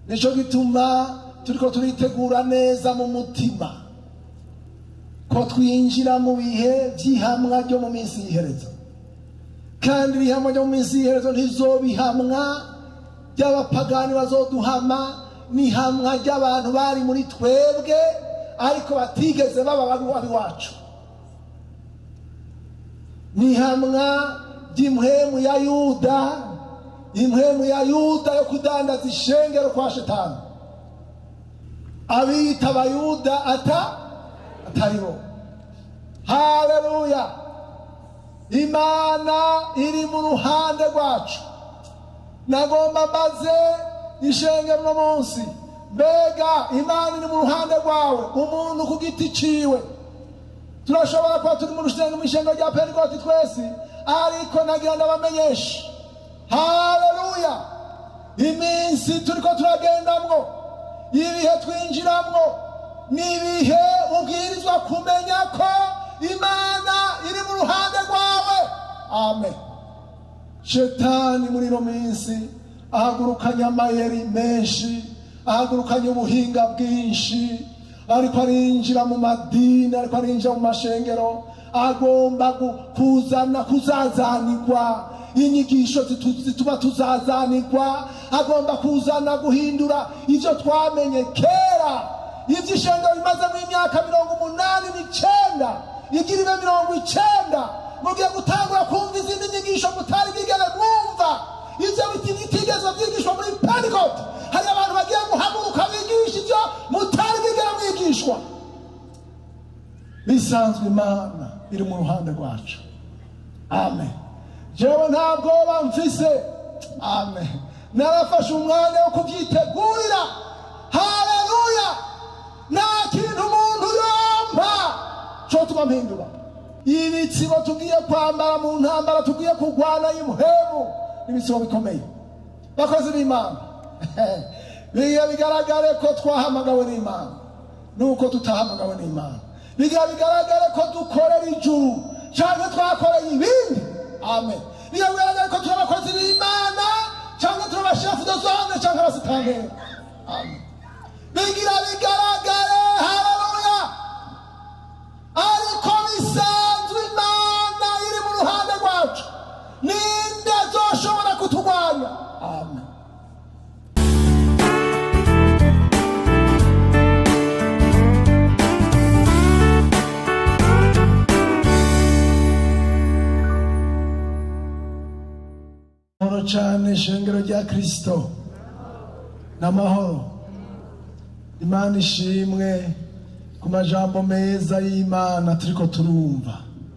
nicyo gituma turiko turitegura neza mu mutima ko twinjira mu bihe by'ihamwa ryo mu minsi y'iherezo kandi ibihamwa byo mu minsi y'iherezo ntizobihamwa by'abapagani bazoduhama n'ihamwa ry'abantu bari muri twebwe ariko batigeze baba abiwacu n'ihamwa ry'impwemu ya yuda impwemu ya yuda yo kudandaza ishengero kwa shetani abiyita abayuda ata atari bo haleluya imana iri mu ruhande rwacu nagomba mbaze ishengero uno munsi mbega imana iri mu ruhande rwawe umuntu ku giti ciwe turashobora kuba turi mu rusengero mu ishengero rya pentekote twese ariko nagira ndabamenyesha haleluya iminsi turiko turagendamwo ibihe twinjiramwo ni ibihe ubwirizwa kumenya ko imana iri mu ruhande rwawe amen shetani muri ino minsi ahagurukanye amayeri menshi ahagurukanye ubuhinga bwinshi ariko arinjira mu madini ariko arinjira mu mashengero agomba gu- kuzana kuzazanirwa inyigisho zitu- zituma tuzazanirwa agomba kuzana guhindura ibyo twamenye kera iby'ishengero bimazemo imyaka mirongo umunani n'icyenda igira ibe mirongo icyenda mugiye gutangura kumva izindi nyigisho mutari bwigere mwumva ibyo biti bitigeze byigishwa muri pentecote hari abantu bagiye guhaguruka bigisha ibyo mutari bwigere mwigishwa bisanzwe imana iri mu ruhande rwacu amen jewe nta bwoba mfise amen narafashe umwanya wo kubyitegurira haleluya nta kintu umuntu yompa cyo tuba mpindura ibitsibo tugiye kwambara mu ntambara tugiye kurwana y'umuhemu ibitsibo bikomeye bakozi b'imana biga bigaragare ko twahamagawe n'imana nuko tutahamagawe n'imana biga bigaragare ko dukorera ijuru cyangwa twakoreye ibindi amen biga bigaragare ko turi abakozi b'imana cyangwa turi abashefu de zone cyangwa abasitanteri amen bigira bigaragare haleluya ariko bisanzwe imana iri mu ruhande rwacu ninde azoshobora kuturwanya amen amahoro cyane ishengero rya kirisito n'amahoro imana ishimwe ku majambo meza y'imana turiko turumva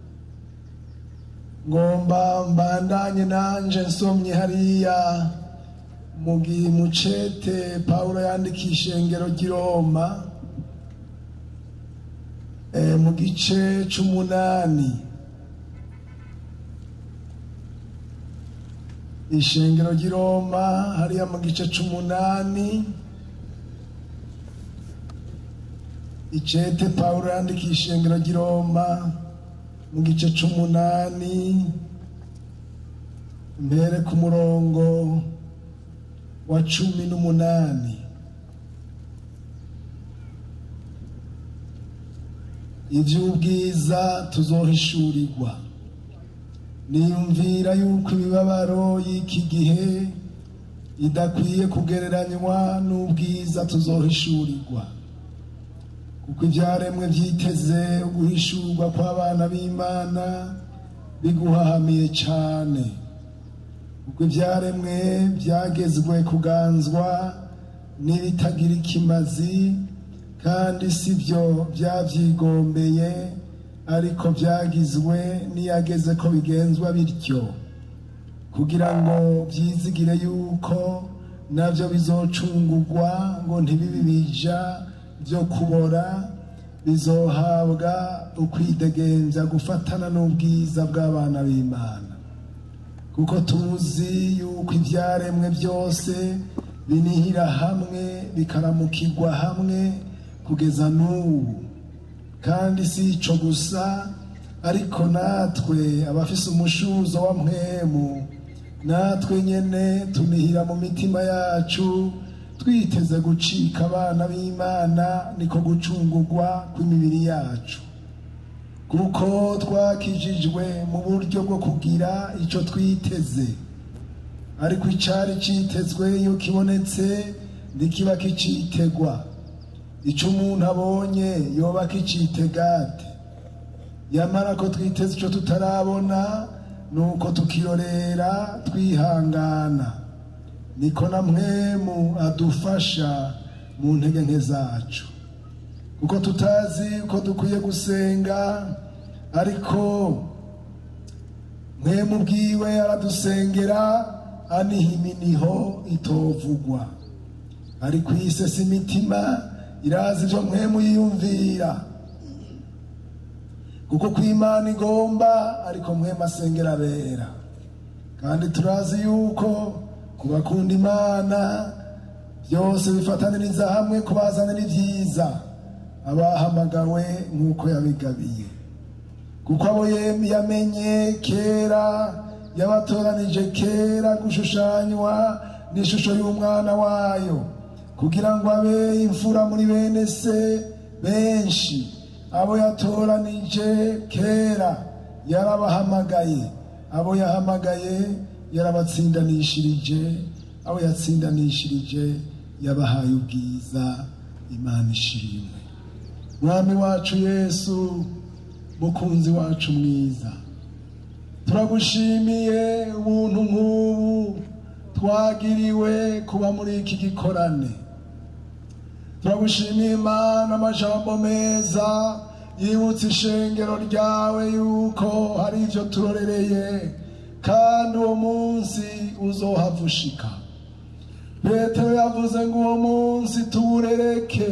ngomba mbandanye nanje nsomye hariya mu gi- mu cete pawulo yandikiye ishengero ry'i roma eh, mu gice c'umunani ishengero ry'i roma hariya mu gice c'umunani icete pawulo yandikiye ishengero ry'i roma mu gice c'umunani mbere ku murongo wa cumi n'umunani iby'ubwiza tuzohishurirwa niyumvira yuko imibabaro y'iki gihe idakwiye kugereranywa n'ubwiza tuzohishurirwa kuko ibyaremwe byiteze guhishurwa kw'abana b'imana biguhahamiye cyane kuko ibyaremwe byagezwe kuganzwa n'ibitagira ikimazi kandi si byo byabyigombeye ariko byagizwe n'iyageze ko bigenzwa bityo kugira ngo byizigire yuko nabyo bizocungurwa ngo ntibibe bija byo kubora bizohabwa ukwidegembya gufatana n'ubwiza bw'abana b'imana kuko tuzi yuko ibyaremwe byose binihira hamwe bikaramukirwa hamwe kugeza n'ubu kandi si ico gusa ariko natwe abafise umushuzo wa mpwemu natwe nyene tunihira mu mitima yacu twiteze gucika abana b'imana niko gucungurwa kw'imibiri yacu kuko twakijijwe mu buryo bwo kugira icyo twiteze ariko icyari cyitezwe iyo kibonetse ntikiba kicitegwa icyo umuntu abonye yoba kicitegate yamara ko twiteze icyo tutarabona ni uko tukirorera twihangana niko na mwemu adufasha mu ntege nke zacu kuko tutazi uko dukwiye gusenga ariko mwemu bwiwe aradusengera aniha iminiho itovugwa ariko isesa imitima irazi ibyo mwemu yiyumvira kuko ku imana igomba ariko mwemu asengera abera kandi turazi yuko ku bakunda imana byose bifataniriza hamwe kubazanira ibyiza abahamagawe nk'uko yabigabiye kuko abo yamenye kera yabatoranije kera gushushanywa n'ishusho y'umwana wayo kugira ngo abe imfura muri bene se benshi abo yatoranije kera yarabahamagaye abo yahamagaye yarabatsindanishirije abo yatsindanishirije yabahaye ubwiza imana ishimwe mwami wacu yesu mukunzi wacu mwiza turagushimiye ubuntu nk'ubu twagiriwe kuba muri iki gikorane turagushimiye imana amajambo meza yibutsa ishengero ryawe yuko hari ibyo turorereye kandi uwo munsi uzohavushika petero yavuze ngo uwo munsi tuwurereke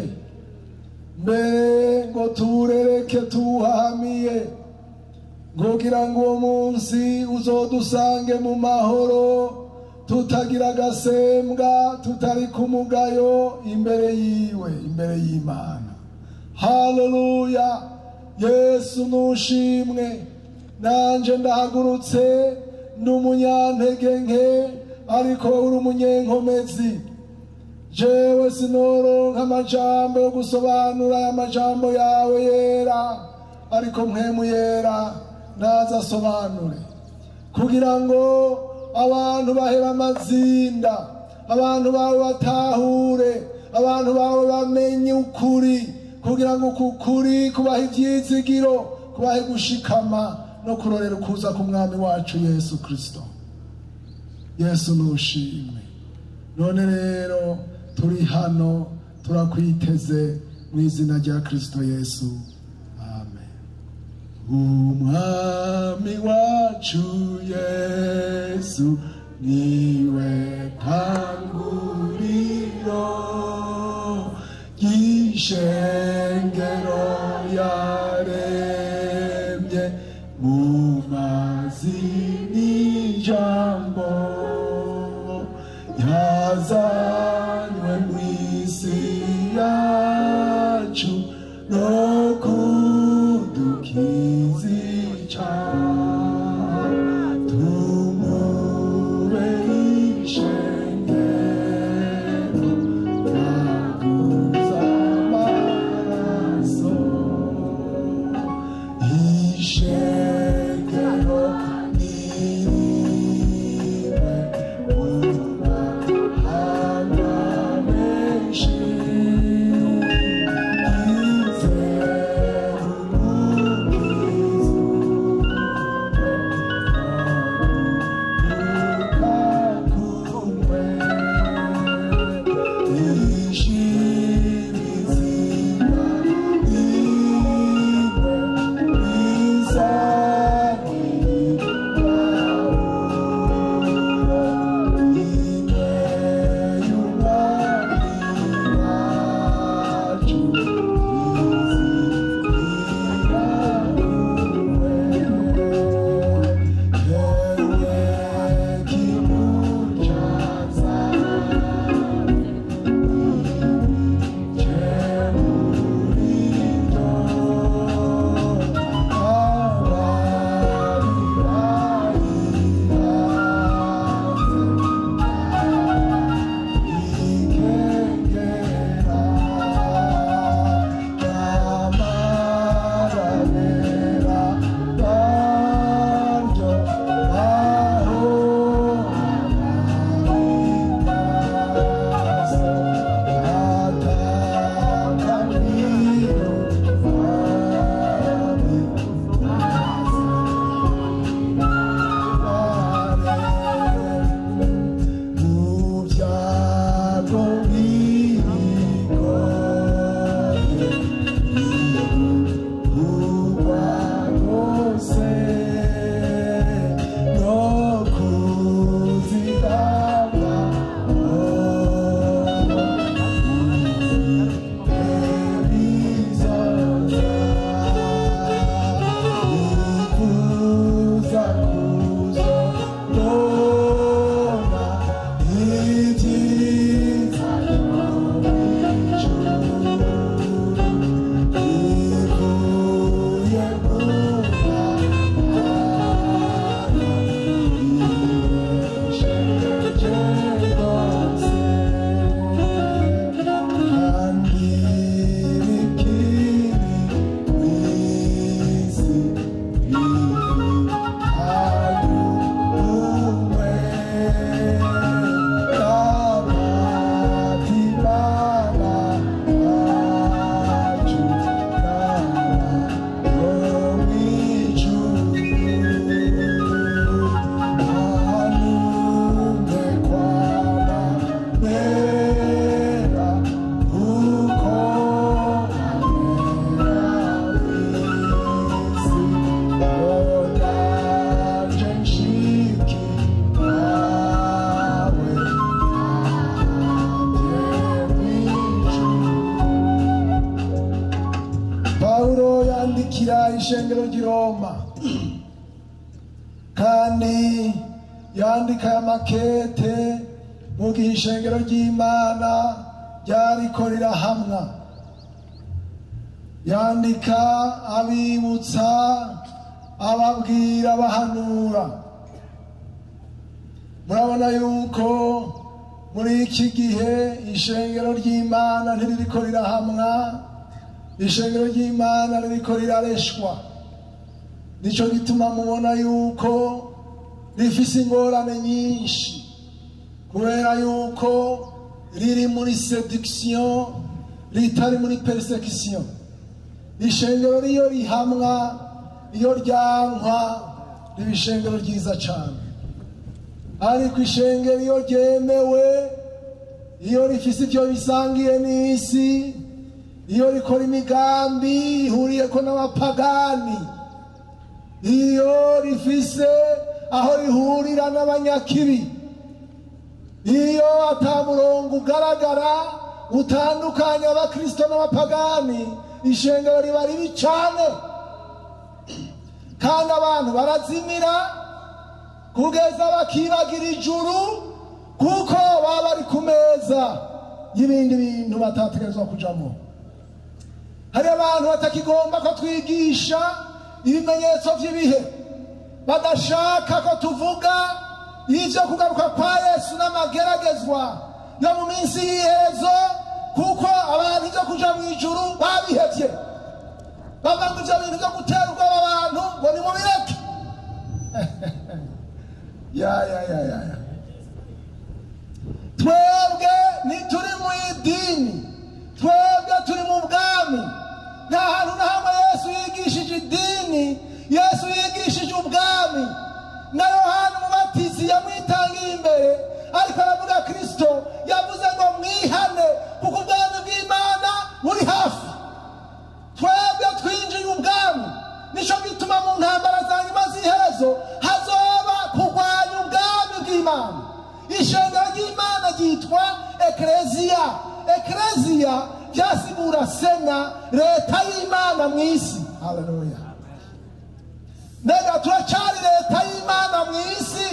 mbere ngo tuwurereke tuwuhamiye kugira ngo uwo munsi uzodusange mu mahoro tutagira agasembwa tutari ku mugayo imbere yiwe imbere y'imana haleluya yesu nushimwe nanje ndahagurutse ndi umunyantege nke ariko uri umunyenkomezi jewe sinoronka amajambo yo gusobanura aya majambo yawe yera ariko mpemu yera naza asobanure kugira ngo abantu bahera amazinda abantu bawe batahure abantu bawe bamenye ukuri kugira ngo uku kuri kubaha ibyizigiro kubahe gushikama no kurorera ukuza k'umwami wacu yesu kirisito yesu nushimwe none rero turi hano turakwiteze mu izina rya kirisito yesu amen umwami wacu yesu niwe tanguriro ry'ishengero yaremye mu mazi n'ijambo yazanywe mu isi yacu no kudukiza icyaha tumube ishengero yaguza amaraso yandikira ishengero ry'i roma kandi yandika aya makete mu gihe ishengero ry'imana ryariko rirahamwa yandika abibutsa ababwira abahanura murabona yuko muri iki gihe ishengero ry'imana ntiririko rirahamwa ishengero ry'imana ririko rirareshwa nicyo gituma mubona yuko rifise ingorane nyinshi kubera yuko riri muri seduction ritari muri persecution ishengero riyo rihamwa iyo ryankwa riba ishengero ryiza cyane ariko ishengero iyo ryemewe iyo rifise ibyo bisangiye n'isi iyo rikora imigambi ihuriyeko n'abapagani iyo rifise aho rihurira n'abanyakibi iyo atamurongo ugaragara utandukanya abakristo n'abapagani ishengero riba ribi cyane kandi abantu barazimira kugeza bakibagira ijuru kuko baba bari ku meza y'ibindi bintu batategerezwa kujamo hari abantu batakigomba ko twigisha ibimenyetso by'ibihe badashaka ko tuvuga y'ibyo kugaruka kwa yesu n'amageragezwa yo mu minsi y'iherezo kuko abantu ibyo kuja mu ijuru babihevye bavuga ngo ibyo bintu byo gutera ubwoba abantu ngo ni mu bireke ya ya ya ya ya twebwe ntituri mu idini twebwe turi mu bwami nta hantu na hamwe yesu yigishije idini yesu yigishije ubwami na yohana umubatizi yamwitangiye imbere ariko aravuga kristo yavuze ngo mwihane kuko ubwami bw'imana buri hafi twebwe twinjiye ubwami nicyo gituma mu ntambara za nyuma z'iherezo hazoba kurwanya ubwami bw'imana ishengero ry'imana ryitwa ekereziya ekereziya byasigura sena leta y'imana mu isi haleluya mbega turacyari leta y'imana mu isi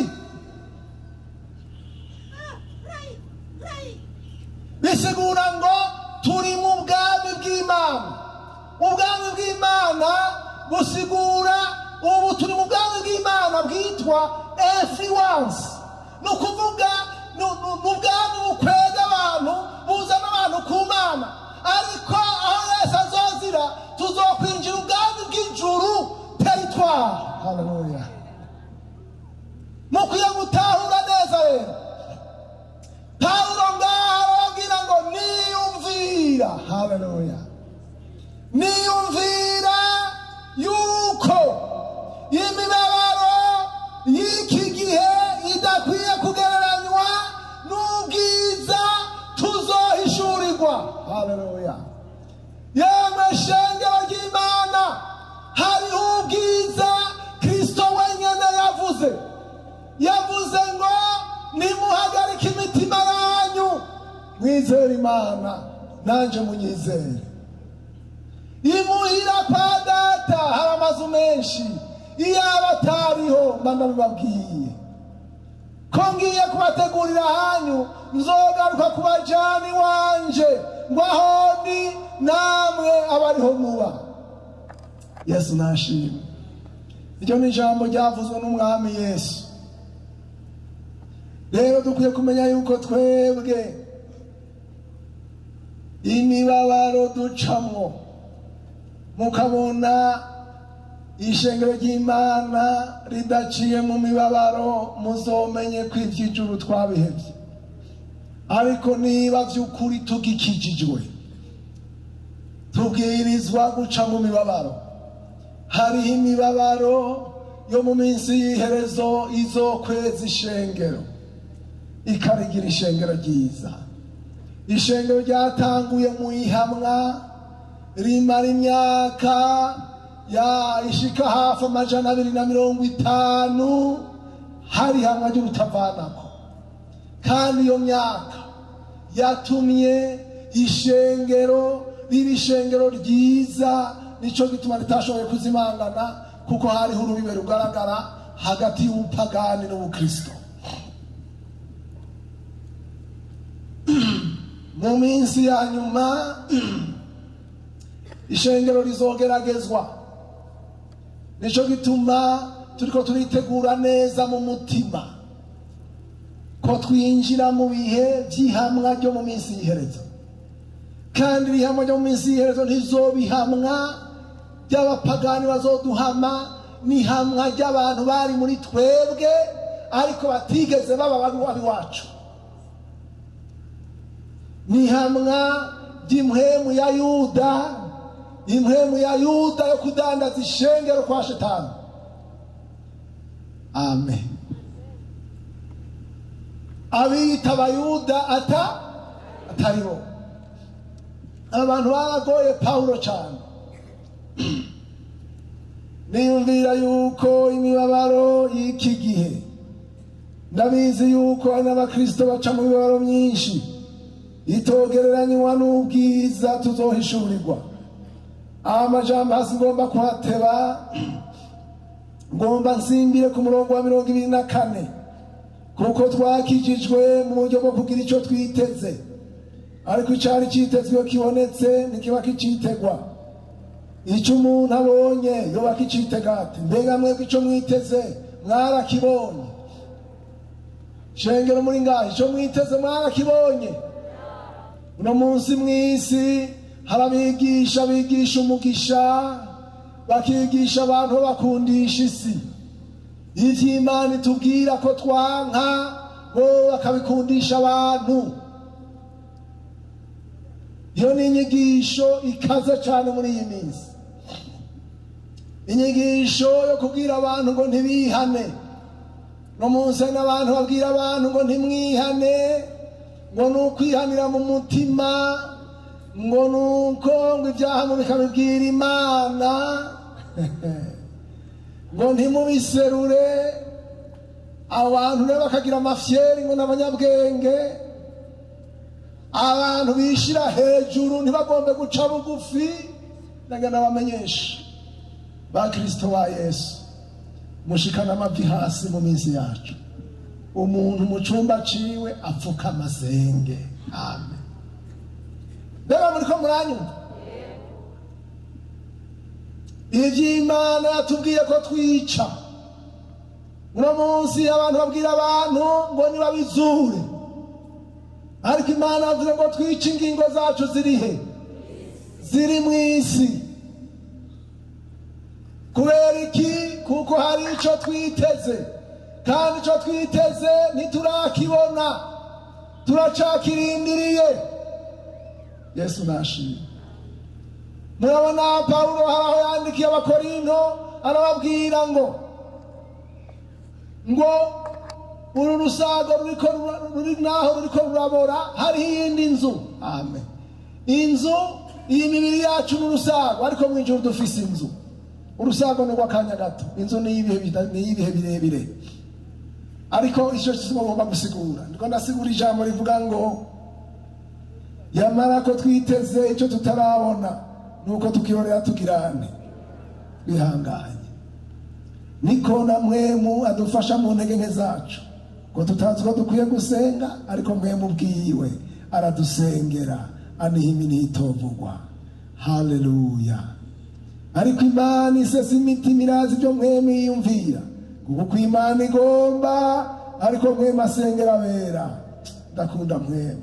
bisigura ngo turi mu bwami bw'imana ubwami bw'imana busigura ubu turi mu bwami bw'imana bwitwa influence ni ukuvuga ni ubwami bukwega abantu buzana abantu ku mana ariko aho yesu azozira tuzokwinjira ubwami bw'ijuru teritwari haleluya mukwiye gutahura neza rero pawulo ngaho arababwira ngo niyumvira haleluya niyumvira yuko imibabaro y'iki gihe idakwiye kugereranywa n'ubwiza tuzohishurirwa haleluya yemwe shengero ry'imana hariho ubwiza kristo wenyine yavuze yavuze ngo nimuhagarike imitima yanyu mwizere imana nanjye munyizere imuhira kwa data hari amazu menshi iyaba atariho mba ndabibabwiye ko ngiye kubategurira hanyu nzogaruka ku bajani wanje ngo aho ndi namwe abariho muba yesu nashimwe iryo ni ijambo ryavuzwe n'umwami yesu rero dukwiye kumenya yuko twebwe imibabaro ducamwo mukabona ishengero ry'imana ridaciye mu mibabaro muzomenye ko iby'ijuru twabihebye ariko niba by'ukuri tugikijijwe tubwirizwa guca mu mibabaro hariho imibabaro yo mu minsi y'iherezo izokweza ishengero ikarigira ishengero ryiza ishengero ryatanguye mu ihamwa rimara imyaka ya ishika hafi amajana abiri na mirongo itanu hari hamwe ry'urutavanako kandi iyo myaka yatumye ishengero riba ishengero ryiza nicyo gituma ritashoboye kuzimangana kuko hariho urubibe rugaragara hagati y'ubupagani n'ubukristo mu minsi ya nyuma ishengero rizogeragezwa nicyo gituma turiko turitegura neza mu mutima ko twinjira mu bihe by'ihamwa ryo mu minsi y'iherezo kandi irihamwa ryo mu minsi y'iherezo ntizobihamwa by'abapagani bazoduhama n'ihamwa ry'abantu bari muri twebwe ariko batigeze baba babi wacu n'ihamwa ry'impwemu ya yuda impwemu ya yuda yo kudandaza ishengero kwa shetani amen abiyita abayuda ata atari bo abantu baragoye pawulo cyane niyumvira yuko imibabaro y'iki gihe ndabizi yuko hari n'abakristo baca mu mibabaro myinshi itogereranywa n'ubwiza tuzohishurirwa amajambo hasi ngomba kuhateba ngomba nsimbire ku murongo wa mirongo ibiri na kane kuko twakijijwe mu buryo bwo kugira icyo twiteze ariko icyari cyitezwe kibonetse ntikiba kicitegwa icyo umuntu abonye yoba kicitega ati mbega mwebwe icyo mwiteze mwarakibonye shengero muri ngaho icyo mwiteze mwarakibonye uno munsi mu isi hari abigisha bigisha umugisha bakigisha abantu babakundisha isi iby'imana itubwira ko twanka bo bakabikundisha abantu iyo ni inyigisho ikaze cyane muri iyi minsi inyigisho yo kubwira abantu ngo ntibihane no munsi hari n'abantu babwira abantu ngo ntimwihane ngo ni ukwihanira mu mutima ngo ni uko ngo ibyaha mubikabibwira imana ngo ntimubiserure abantu rero bakagira amafyeri ngo n'abanyabwenge abantu bishyira hejuru ntibagombe guca bugufi ndagenda bamenyesha ba kirisito ba yesu mushikana amavi hasi mu minsi yacu umuntu mu cyumba ciwe apfuka amasenge amen rero muri ko muranyumva iby'imana yatubwiye ko twica uno munsi abantu babwira abantu ngo nibabizure ariko imana yavuze ngo twice ingingo zacu ziri he ziri mu isi kubera iki kuko hari icyo twiteze kandi icyo twiteze ntiturakibona turacakirindiriye yesu nashimye murabona pawulo hari aho yandikiye abakorinto arababwira ngo ngo uru rusago ruriko ruri naho ruriko rurabora hariho iyindi nzu amen inzu iyi mibiri yacu ni urusago ariko mu ijuru dufise inzu urusago ni urw'akanya gato inzu ni iy'ibihe birebire ariko icyo kizima ngomba gusigura ndiko ndasigura ijambo rivuga ngo yamara ko twiteze icyo tutarabona nuko tukirorera tugirane twihanganye niko na mwemu adufasha mu ntege nke zacu ngo tutazi ko dukwiye gusenga ariko mwemu ubwiwe aradusengera aniha iminiha itovugwa haleluya ariko imana isesa imitima irazi ibyo mwemu yiyumvira kuko uko imana igomba ariko mwemu asengera abera ndakunda mwemu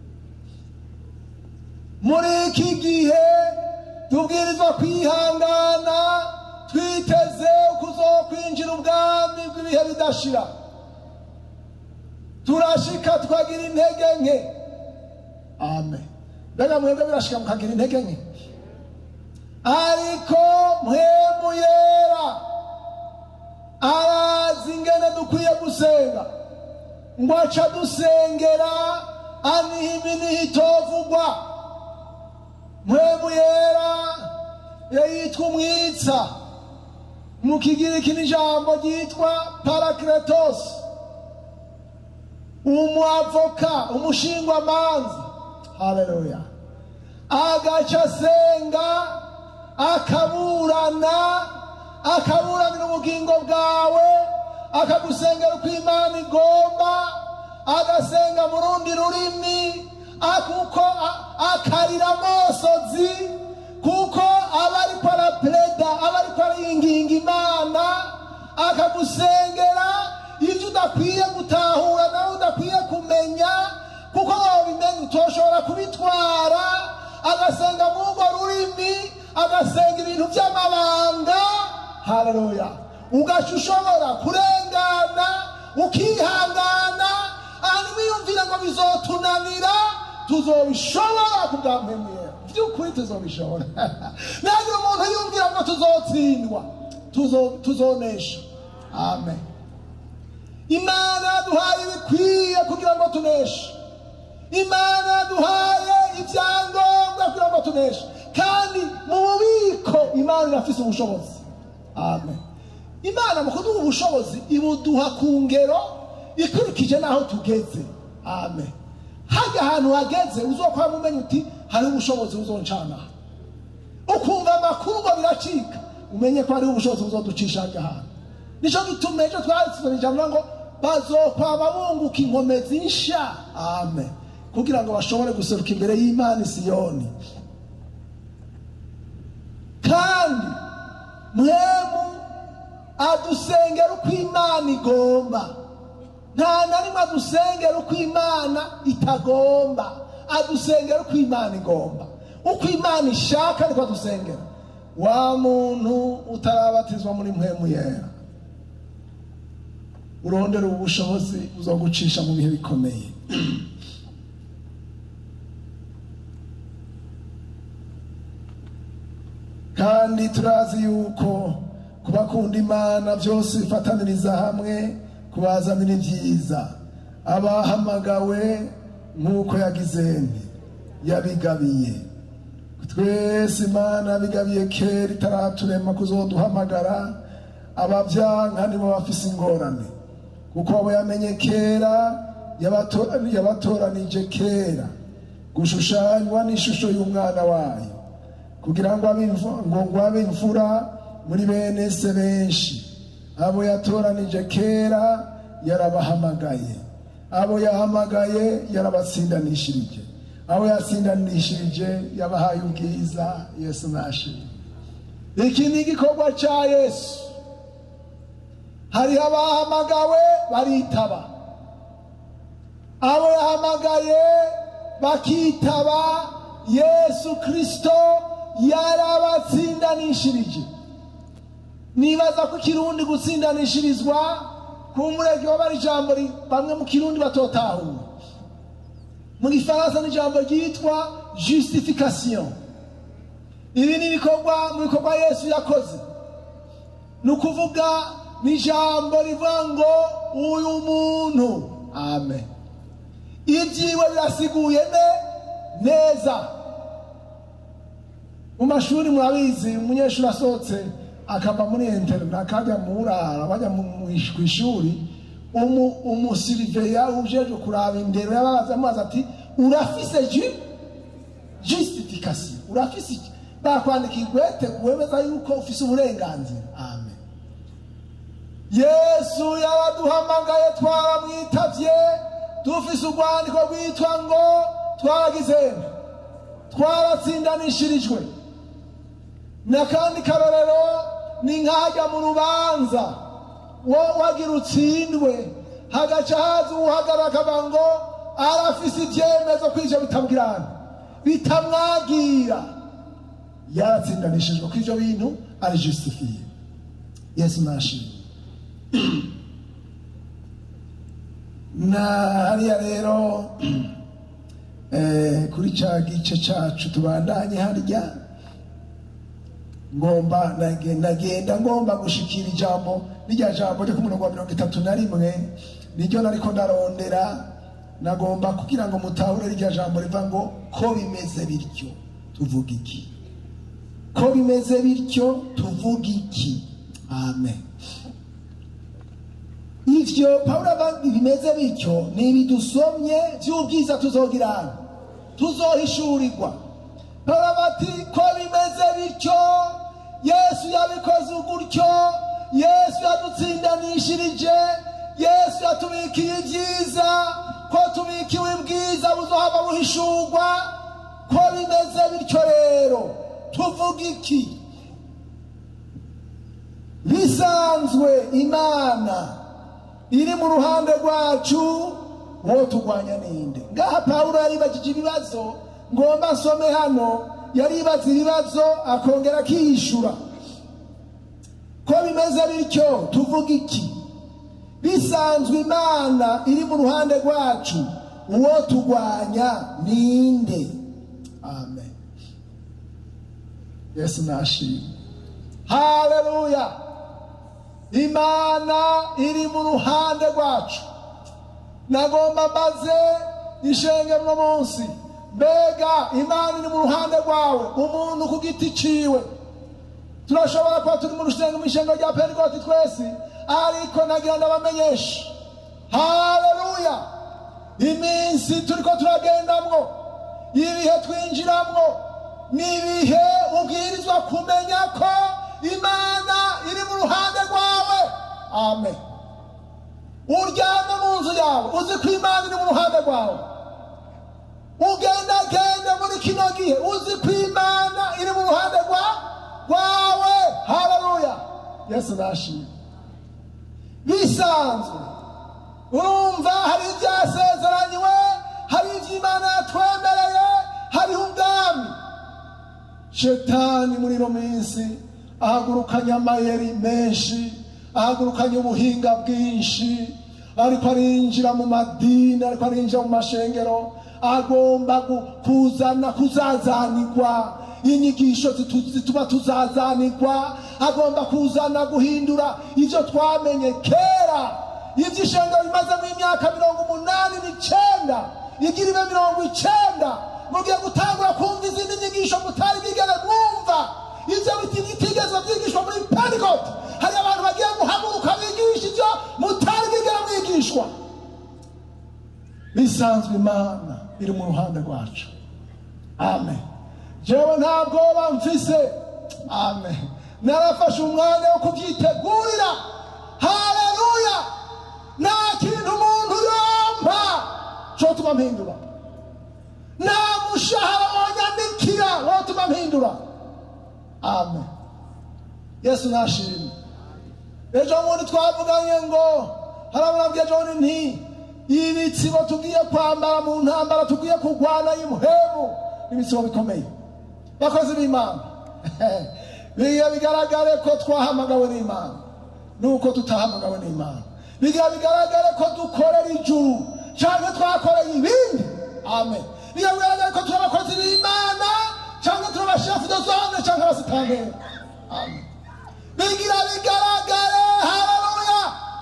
muri iki gihe tubwirizwa kwihangana twiteze kuzokwinjira ubwami bw'ibihe bidashira turashika tukagira intege nke amen mbega mwebwe birashika mukagira intege nke ariko mwemu yera arazi ingene dukwiye gusenga ngo aca dusengera aniha iminiha itovugwa mwemu yera yitwa umwitsa mu kigiriki n'ijambo ryitwa parakletos umuavoka umushingwamanza haleluya agaca asenga akaburana akaburanira ubugingo bwawe akagusengera uko imana igomba agasenga mu rundi rurimi kuko akarira amosozi kuko aba ariko arapereda aba ariko ariyinginga imana akagusengera ibyo udakwiye gutahura nawe udakwiye kumenya kuko wabimenya utoshobora kubitwara agasenga mu urwo rurimi agasenga ibintu by'amabanga haleluya ugaca ushobora kurengana ukihangana hanyuma wiyumvira ngo bizotunanira tuzobishobora kubwampemuye by'ukuri tuzobishobora nagira umuntu yumvira ngo tuzotsindwa tuzonesha amen imana yaduhaye ibikwiye kugira ngo tuneshe imana yaduhaye ibyangombwa kugira ngo tuneshe kandi mu bubiko imana irafise ubushobozi amen imana mu kuduha ubushobozi ibuduha ku ngero ikurikije n'aho tugeze amen hajya ahantu hageze uzokwama umenya uti hari ubushobozi buzoncana ukumva amakuru ngo biracika umenye ko hariho ubushobozi buzoducisha hajya ahantu nicyo gituma ejo twasizana ijambo ngo bazokwama bunguka inkomezi nsha amen kugira ngo bashobore guseruka imbere y'imana isiyoni kandi mwemu adusengera uko imana igomba nta na rimwe adusengera uko imana itagomba adusengera uko imana igomba uko imana ishaka ariko adusengera wa muntu utarabatizwa muri mwemu yera urondera ubu bushobozi buzogucisha mu bihe bikomeye kandi turazi yuko kubakunda imana byose bifataniriza hamwe kubazanira ibyiza abahamagawe nk'uko yagize nti yabigabiye twese imana yabigabiye kera itaraturema kuzoduhamagara ababyanka nibo bafise ingorane kuko abo yamenye kera yabatoranije kera gushushanywa n'ishusho y'umwana wayo kugira ngo ngo abe imfura muri bene se benshi abo yatoranije kera yarabahamagaye abo yahamagaye yarabatsindanishirije abo yatsindanishirije yabahaye ubwiza yesu nashimye iki ni igikorwa cya yesu hariho abahamagawe baritaba abo yahamagaye bakitaba yesu kirisito yarabatsindanishirije nibaza ko ikirundi gutsindanishirizwa ku murege wabara ijambo bamwe mu kirundi batotahura mu gifaransa ni ijambo ryitwa justification ibi ni ibikorwa mu bikorwa yesu yakoze ni ukuvuga ni ijambo rivuga ngo uyu muntu amen ibyiwe birasiguye ne neza mu mashuri murabizi umunyeshuri asohotse akava muri interina akajya mu burara bajya ku ishuri umusiriveya ujeje kuraba indero yababaza amazi ati urafise ji justification urafise iki bakwandika igwete wemeza yuko ufise uburenganzira amen yesu yaraduhamagaye twaramwitavye dufise urwandiko rwitwa ngo twaragize twaratsindanishirijwe n'akandi karorero ni nkajya mu rubanza wagira utsindwe hagaca haza uhagarara akavuga ngo arafise ibyemezo ko ivyo bitamwirana bitamwagira yaratsindanishijwe ko ivyo bintu ari justifiye yesu nashimye na hariya rero kuri cya gice cyacu tubandanye harya ngomba nagenda ngomba gushikira ijambo n'irya jambo ryo ku murongo wa mirongo itatu na rimwe niryo nariko ndarondera nagomba kugira ngo mutahure rirya jambo riva ngo ko bimeze bityo tuvuga iki ko bimeze bityo tuvuga iki amen ivyo pawulo ava bimeze bityo ni ibidusomye vy'ubwiza tuzogirana tuzohishurirwa pawulo ava ati ko bimeze bimeze bityo yesu yabikoze gutyo yesu yadutsindanishirije yesu yatubikiye ibyiza ko tubikiwe ibwiza buzohava buhishurwa ko bimeze bityo rero tuvuga iki bisanzwe imana iri mu ruhande rwacu wo turwanya ninde ngaha pawulo yaribajije ibibazo ngomba nsome hano yaribaza ibibazo akongera akiyishura ko bimeze bityo tuvuga iki bisanzwe imana iri mu ruhande rwacu uwo turwanya ninde amen yesu nashimwe haleluya imana iri mu ruhande rwacu nagomba mbaze ishenge uno munsi mbega imana iri mu ruhande rwawe umuntu ku giti ciwe turashobora kuba turi mu rusengero mu ishengo rya pentekote twese ariko nagira ndabamenyesha haleluya iminsi turiko turagendamwo ibihe twinjiramwo ni ibihe ubwirizwa kumenya ko imana iri mu ruhande rwawe amen uryame mu nzu yawe uzi ko imana iri mu ruhande rwawe ugendagende muri kino gihe uzi ko imana iri mu ruhande rwa- rwawe haleluya yesu nashimye bisanzwe urumva hari ibyasezeranywe hari iby'imana yatwemereye hariho ubwami shetani muri ino minsi ahagurukanye amayeri menshi ahagurukanye ubuhinga bwinshi ariko arinjira mu madini ariko arinjira mu mashengero agomba gu- kuzana kuzazanirwa inyigisho zitu- zituma tuzazanirwa agomba kuzana guhindura ibyo twamenye kera iby'ishengero bimazemo imyaka mirongo umunani n'icyenda igira ibe mirongo icyenda mugiye gutangura kumva izindi nyigisho mutari bwigere mwumva ibyo biti bitigeze byigishwa muri pentecote hari abantu bagiye guhaguruka bigisha ibyo mutari bwigere mwigishwa bisanzwe imana iri mu ruhande rwacu amen jewe nta bwoba mfise amen narafashe umwanya wo kubyitegurira haleluya nta kintu umuntu yompa cotuma mpindura nta mushahara wonyandikira wotuma mpindura amen yesu nashimye ejo bundi twavuganye ngo harabonabwiye ejo bundi nti ibitsibo tugiye kwambara mu ntambara tugiye kurwana y'umuhemu ibitsibo bikomeye bakozi b'imana biga bigaragare ko twahamagawe n'imana nuko tutahamagawe n'imana biga bigaragare ko dukorera ijuru cyangwa twakoreye ibindi amen biga bigaragare ko turi abakozi b'imana cyangwa turi abashefu de zone cyangwa abasitanteri amen bigira bigaragare haleluya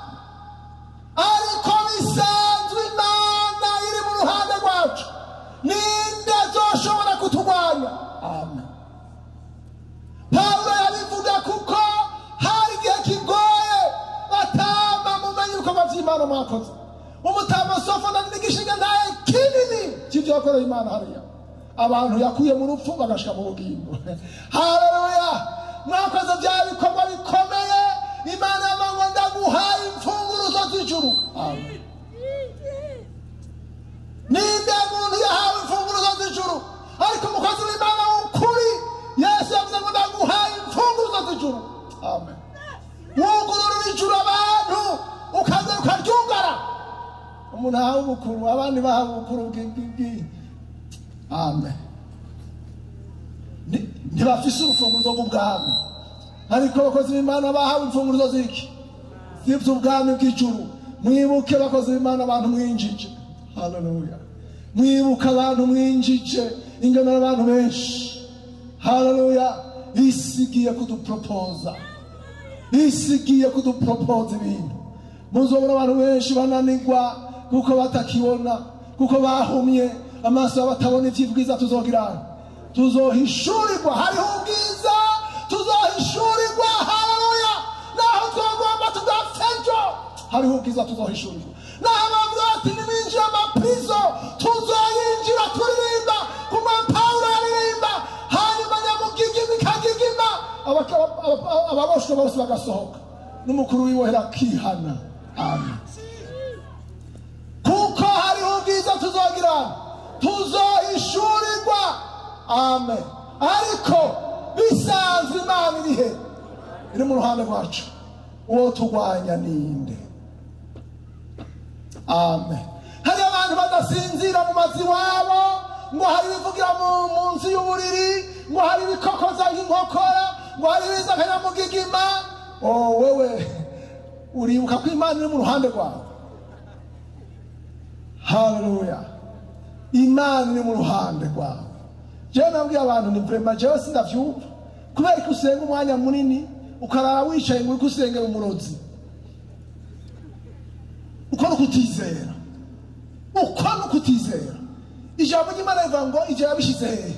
ariko bisanzwe imana iri mu ruhande rwacu ninde azoshobora kuturwanya amen pawulo yabivuga kuko hari igihe kigoye batamba mumenye ibikorwa by'imana mwakoze umutama sofona n'igishinga ntaye kinini cy'ibyo yakoreye imana hariya abantu yakuye mu rupfu bagashika mu bugingo haleluya mwakoze bya bikorwa bikomeye imana yavuga ngo ndaguhaye imfunguruzo z'ijuru amen ninde muntu yahawe imfunguruzo z'ijuru ariko umukozi w'imana w'ukuri yesu yavuze ngo ndaguhaye imfunguruzo z'ijuru amen wugururira ijuru abantu ukaza ukaryugara umuntu ahawe ubukuru abandi bahawe ubukuru bw'ibwi amen Ni- ntibafise urufunguzo rw'ubwami ariko abakozi b'imana bahawe imfunguruzo z'iki z'iby'ubwami bw'ijuru mwibuke abakozi b'imana abantu mwinjije haleluya mwibuke abantu mwinjije ingano y'abantu benshi haleluya isi igiye kuduporopoza isi igiye kuduporopoza ibintu muzobona abantu benshi bananirwa kuko batakibona kuko bahumye amaso yabo batabona iby'ibwiza tuzogira tuzohishurirwa hariho ubwiza tuzohishurirwa haleluya naho twagomba tugapfa ejo hariho ubwiza tuzohishurirwa naho bavuga bati nimwinjire amaprizo tuzoyinjira turirimba kuma pawulo yaririmba hanyuma nyamugigi bikajya ababoshwe bose bagasohoka n'umukuru w'ibohera akihana amen kuko hariho ubwiza tuzogira tuzohishurirwa amen ariko bisanzwe imana iri he iri mu ruhande rwacu uwo turwanya ninde amen hari abantu badasinzira mu mazu iwabo ngo hari ibivugira mu mu nzu y'uburiri ngo hari ibikokoza nk'inkokora ngo hari ibiza akanyamugigima oh wewe uribuka ko imana iri mu ruhande rwawe haleluya imana iri mu ruhande rwawe jewe nabwiye abantu ni vrema jewe sindavyumva kubera ko usenga umwanya munini ukarara wicaye ngo uriko usengera umurozi uko ni ukutizera uko ni ukutizera ijambo ry'imana rivuga ngo ivyo yabishize hehe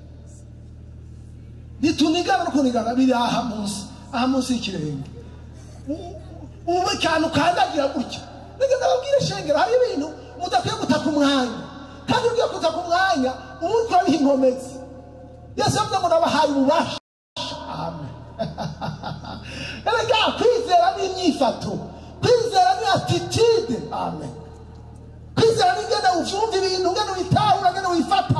ntitunigana no kunigana biri aha munsi aha munsi y'ikirenge U- ubu ikantu kandagira gutya nigeze ababwire shengero hari ibintu mudakwiye gutaka umwanya kandi ugiye gutaka umwanya uba uriko urabiha inkomezi yesu yavuze ngo nabahaye ububasha amen erega kwizera ni imyifato kwizera ni atitide amen kwizera ni ngene uvyumva ibintu ngene witahura ngene wifata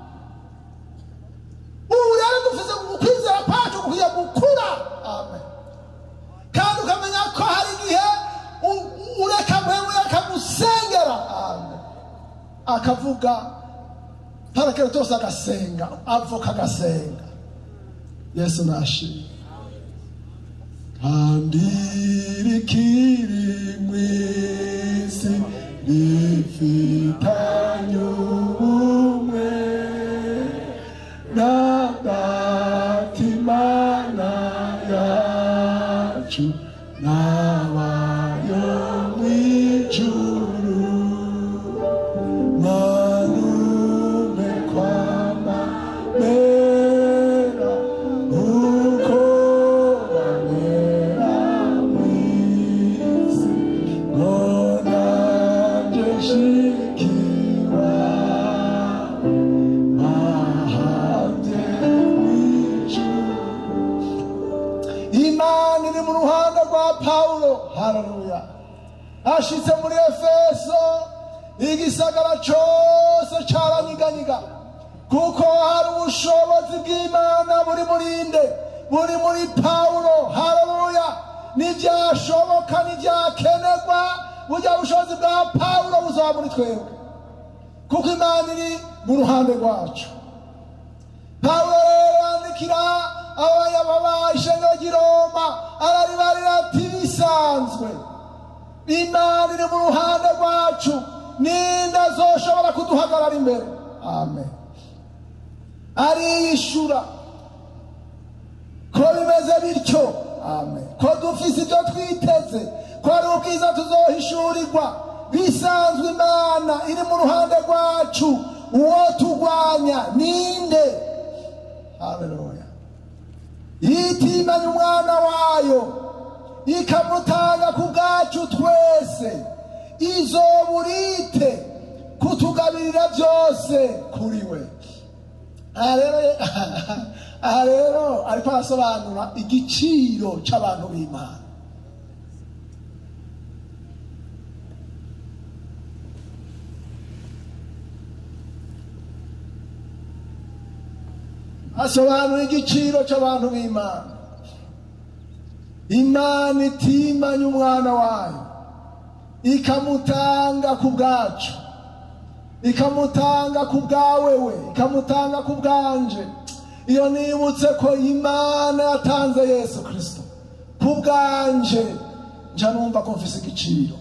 ubu rero dufise ukwizera kwacu kukwiye gukura amen kandi ukamenya ko hari igihe u- ureka mpemu akagusengera amen akavuga parakeretose agasenga avoka agasenga yesu nashimye kandi rikiri mu isi rifitanye ubumwe n'agatimana yacu n'abayo mu ijuru manume kwama mera uko bamera mwisi ngo nanjye shikiwa mahanze mw'ijuru imana iri mu ruhande rwa pawulo haleluya ashitse muri efeso igisagara cyose cyaranyiganyiga kuko hari ubushobozi bw'imana buri murinde buri muri pawulo haleluya ntibyashoboka ntibyakenerwa burya bushobozi bwa pawulo buzaba muri twebwe kuko imana iri mu ruhande rwacu pawulo rero yandikira abanyababa ishengero ry'i roma araribarira ati bisanzwe imana iri mu ruhande rwacu ninde azoshobora kuduhagarara imbere amen ariyishura ko bimeze bityo amen ko dufise ibyo twiteze ko ari ubwiza tuzohishurirwa bisanzwe imana iri mu ruhande rwacu uwo turwanya ninde haleluya yitimanya umwana wayo ikamutanga ku bwacu twese izoburite kutugabirira byose kuri we aha rero aha rero ariko arasobanura igiciro cy'abantu b'imana asobanura igiciro cy'abantu b'imana imana itimanya umwana wayo ikamutanga ku bwacu ikamutanga ku bwawe we ikamutanga ku bwanje iyo nibutse ko imana yatanze yesu kirisito ku bwanje nja numva ko mfise igiciro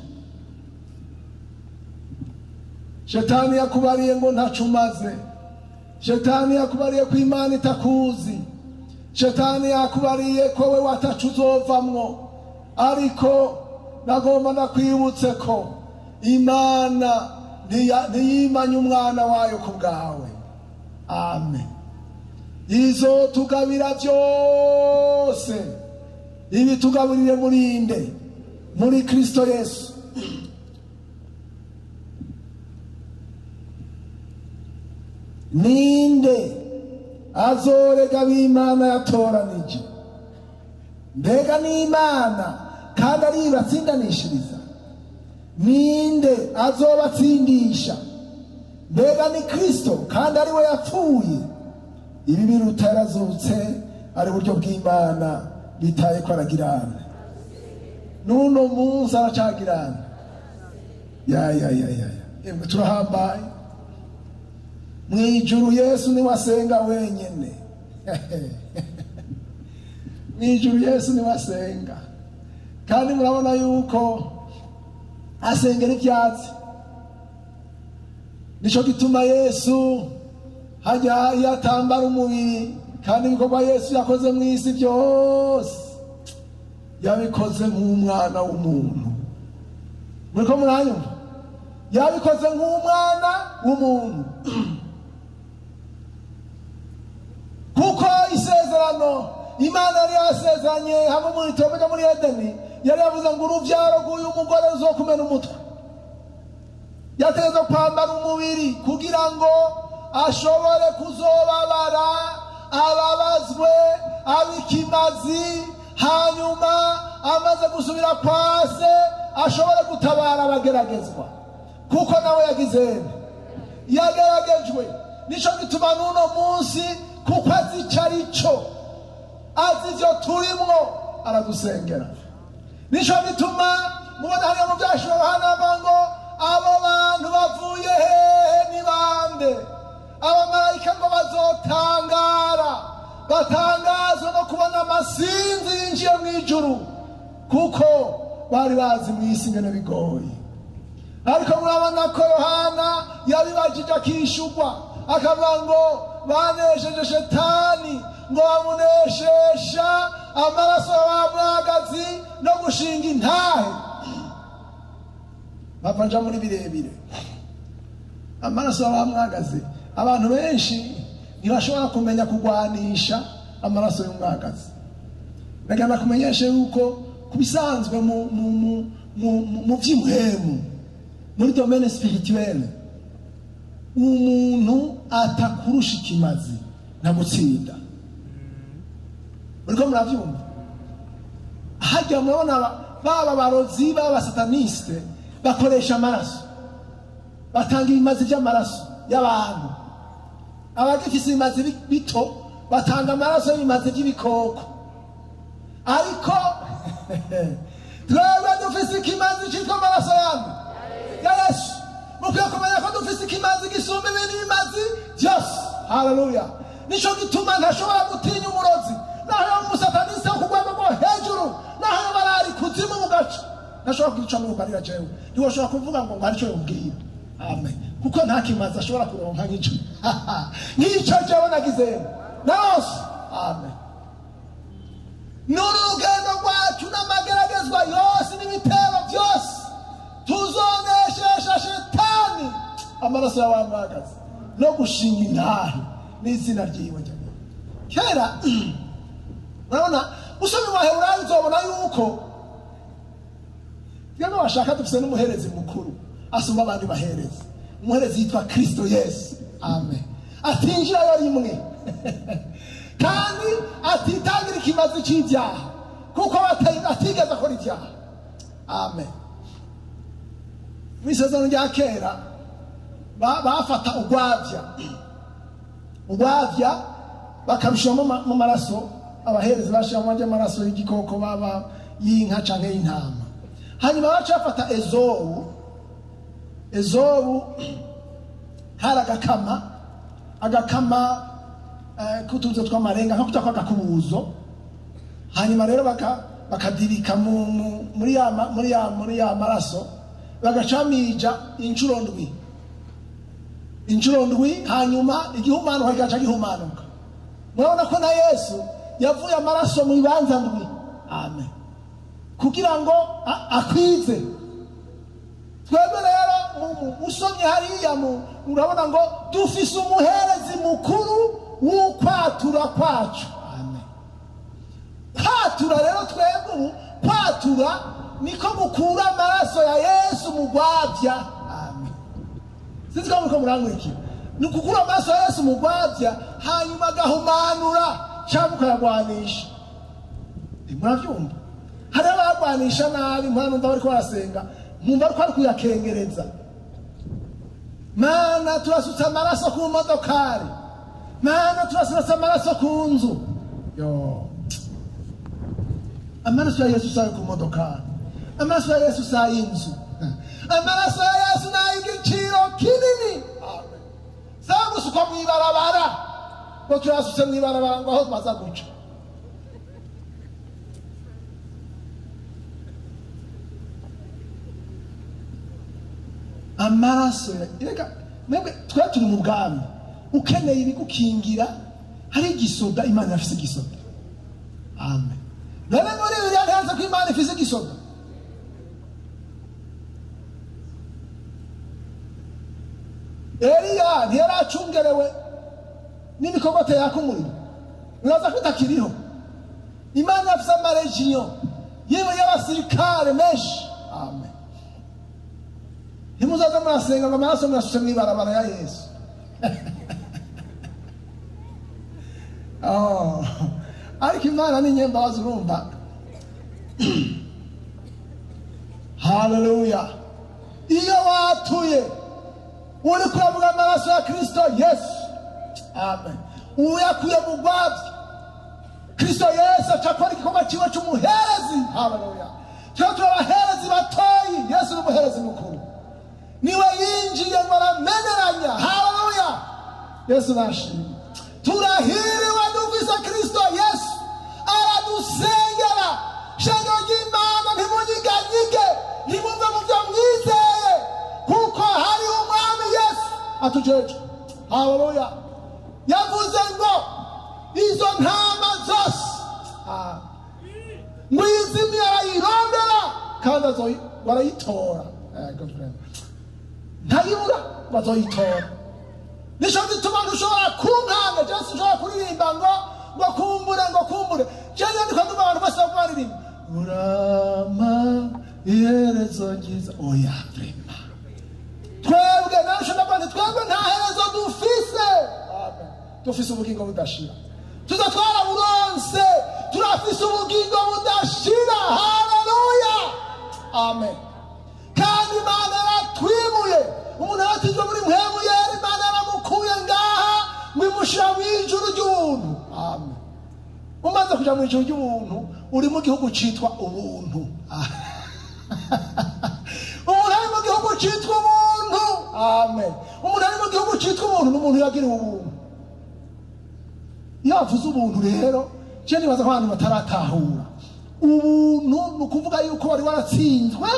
shetani yakubariye ngo ntacu umaze shetani yakubariye ko imana itakuzi shetani yakubariye ko we watacu uzovamwo ariko nagomba nakwibutse ko imana ntiya- ntiyimanye umwana wayo ku bwawe amen izo tugabira byose ibi tugaburire murinde muri kristo yesu ninde azorega b'imana yatoranije mbega n'imana kandi ari ibatsindanishiriza ninde azobatsindisha mbega ni kristo kandi ari we yapfuye ibi biruta yarazutse ari buryo bw'imana bitaye ko aragirana n'uno munsi aracagirana ya ya ya ya ya Emwe turahambaye mu ijuru yesu niwe asenga wenyine mu ijuru yesu niwe asenga kandi murabona yuko asengera ibyatsi nicyo gituma yesu hajya iyo atambara umubiri kandi ibikorwa yesu yakoze mu isi byose yabikoze nk'umwana w'umuntu muri ko muranyumva yabikoze nk'umwana w'umuntu kuko isezerano imana yari yasezeranye hamwe muri tobega muri edeni yari yavuze ngo urubyaro rw'uyu mugore ruzokumena umutwe yategetse kwambara umubiri kugira ngo ashobore kuzobabara ababazwe abikimazi hanyuma amaze gusubira kwa se ashobore gutabara abageragezwa kuko nawe yagize yageragejwe nicyo gituma n'uno munsi kuko azi icyo ari cyo azi ibyo turimo aradusengera nicyo bituma mubona hariya mu byashiro hanava ngo abo bantu bavuye hehe ni bande abamarayika ngo bazotangara batangazwa no kubona amasinzi yinjiye mu ijuru kuko bari bazi mu isi ingene bigoye ariko murabona ko yohana yabibajije akishugwa akavuga ngo banesheje shetani ngo bamuneshesha amaraso y'abamwagazi no gushinga intahe bava nja muri birebire amaraso y'abamwagazi abantu benshi ntibashobora kumenya kurwanisha amaraso y'umwagazi ndagana kumenyesha yuko ku bisanzwe mu mu mu mu mu by'imuhemu muri domene spirituelle umuntu atakurusha ikimazi nta gutsinda uriko murabyumva hajya murabona baba barozi baba sataniste bakoresha amaraso batanga ibimazi by'amaraso y'abantu abagifise ibimazi bito batanga amaraso y'ibimazi by'ibikoko ariko twebwe dufise ikimazi cyitwa amaraso yanyu ya yesu mukwiye kumenya ko dufise ikimazi gisumba ibindi bimazi byose haleluya nicyo gituma ntashobora gutinya umurozi naho yo umusatanisi wo ku rwego rwo hejuru naho yo barari kuzimu mu gace ntashobora kwica mwugarira jewe ntiwashobora kuvuga ngo ngo hari icyo yubwira amen kuko nta kimazi ashobora kuronka nk'icyo nk'icyo jewe nagize narose amen nuru rugendo rwacu n'amageragezwa yose n'ibitero byose tuzoneshesha shetani amaraso y'abamwagazi no gushinga intahe n'izina ryiwe njyamo kera urabona usoma ibaheburayo uzobona yuko twebwe bashaka dufite n'umuherezi mukuru asumba abandi baherezi umuherezi yitwa kirisito yesu amen atinjirayo rimwe kandi atitangira ikimazi cy'ibyaha kuko atigeze akora ibyaha amen mu isezerano rya kera bafata urwabya urwabya bakarushyiramo mu maraso abaherezi bashyiramo amaraso y'igikoko baba y'inka cyangwa y'intama hanyuma baca bafata ezobu ezobu hari agakama agakama k'utubuzo tw'amarenga nko kuta kw'agakubuzo hanyuma rero bakadirika muri ya maraso bagacamija inshuro ndwi inshuro ndwi hanyuma igihumanuka kigaca gihumanuka murabona ko na yesu yavuye amaraso mu ibanza ndwi amen kugira ngo akwize twebwe rero usomye hariya urabona ngo dufise umuherezi mukuru w'ukwatura kwacu amen kwatura rero twebwe ubu kwatura niko mukura amaraso ya yesu mu rwabya amen sinzi ko muriko murankurikira ni ukukura amaraso ya yesu mu rwabya hanyuma agahumanura cyangwa ukayagwanisha Eh, murabyumva hari abagwanisha nabi mpamvu numva bariko barasenga mwumva ariko ari kuyakengereza mana turasutse amaraso ku modokari mana turasutse amaraso ku nzu yo amaraso ya yesu sayo ku modokari amaraso ya yesu sayo inzu amaraso ya yesu ni ay'igiciro kinini Amen. sawa gusukwa mu ibarabara ngo turasutse mu ibarabara ngo aho baza guca amaraso reka mwebwe twari turi mu bwami ukeneye ibigukingira hari igisoda imana yafise igisoda amen none muri biriya ntihanze ko imana ifise igisoda eliya ntiyari acungerewe n'imikogote yaka umuriro muraza ko itakiriho imana yafise amaregiyo yewe y'abasirikare menshi amen ntimuzaze murasenga ngo amaraso murasutse mu ibarabara ya yesu Oh, ariko imana ni nyembabazi urumva haleluya iyo watuye uri kuravuga amaraso ya kristo yesu amen uyakuye mu rwabyo kristo yesu aca akora igikorwa kiwe cy'umuherezi haleluya tuba turi abaherezi batoyi yesu ni umuherezi mukuru niwe yinjiye ngo arameneranya haleluya yesu nashimye turahiriwe dufise kristo yesu aradusengera shengero ry'imana ntimunyiganyige ntimumve mu byo mwizeye kuko hari umwami yesu atujeje haleluya yavuze ngo izo ntama zose ah, ngo izimye arayirondera kandi azoyi- barayitora Eh, good friend. ntayibura bazoyitora nico gituma ntushobora kunkanga cyangwa se ushobora kuririmba ngo ngo kumbure ngo kumbure cyangwa ndiko ndumva abantu bose bariko baririmba urama iherezo ryiza oya vrema twebwe nawe ushobora kuvuga twebwe nta herezo dufise Amen. dufise ubugingo budashira tuza twaraburonse turafise ubugingo budashira haleluya amen kandi imana yaratwimuye umuntu yaratijwe muri mpemu yera imana yaramukuye ngaha ngo imushyira mu ijuru ry'ubuntu amen umaze kuja mu ijuru ry'ubuntu uri mu gihugu citwa ubuntu umuntu ari mu gihugu citwa ubuntu amen umuntu ari mu gihugu citwa ubuntu ni umuntu yagiriwe ubuntu iyo bavuze ubuntu rero je nibaza ko abantu bataratahura ubuntu ni ukuvuga yuko wari waratsinzwe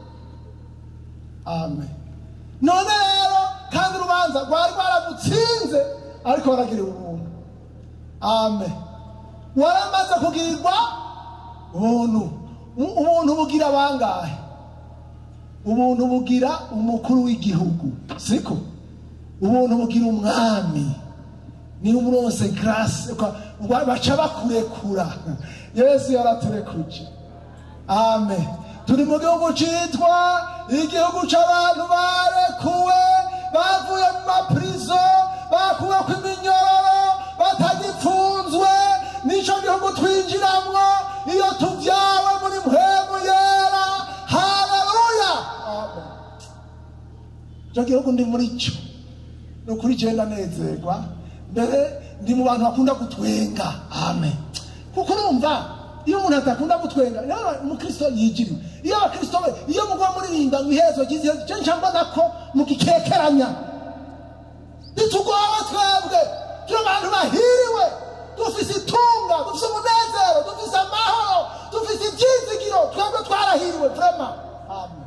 amen none rero kandi urubanza rwari rwaragutsinze ariko waragiriwe ubuntu amen waramaze kugirirwa ubuntu U- ubuntu bugira bangahe ubuntu bugira umukuru w'igihugu siko ubuntu bugira umwami ni umuronse grâce kwa- wa- baca bakurekura yesu yaraturekuje amen turi mu gihugu cyitwa igihugu cy'abantu barekuwe bavuye mu mapurizo bakuwe ku iminyororo batagipfunzwe nicyo gihugu twinjiramwo iyo tubyawe muri mpemu yera haleluya amen icyo gihugu ndi muri cyo ni ukuri genda nezerwa mbere ndi mu bantu bakunda gutwenga amen kuko urumva iyo umuntu adakunda gutwenga rero umukristo yigiriwe iyo abakristo be iyo mugwa muririmba ngo iherezo ryiza icyo nca mbona ko mugikekeranya ntitugowe twebwe turi abantu bahiriwe dufise itunga dufise umunezero dufise amahoro dufise ibyizigiro twebwe twarahiriwe vrema amen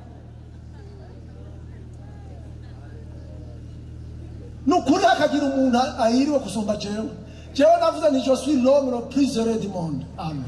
ni ukuri hakagira umuntu ahiriwe gusumba jewe jewe navuze ni je suis l'homme le plus heureux du monde amen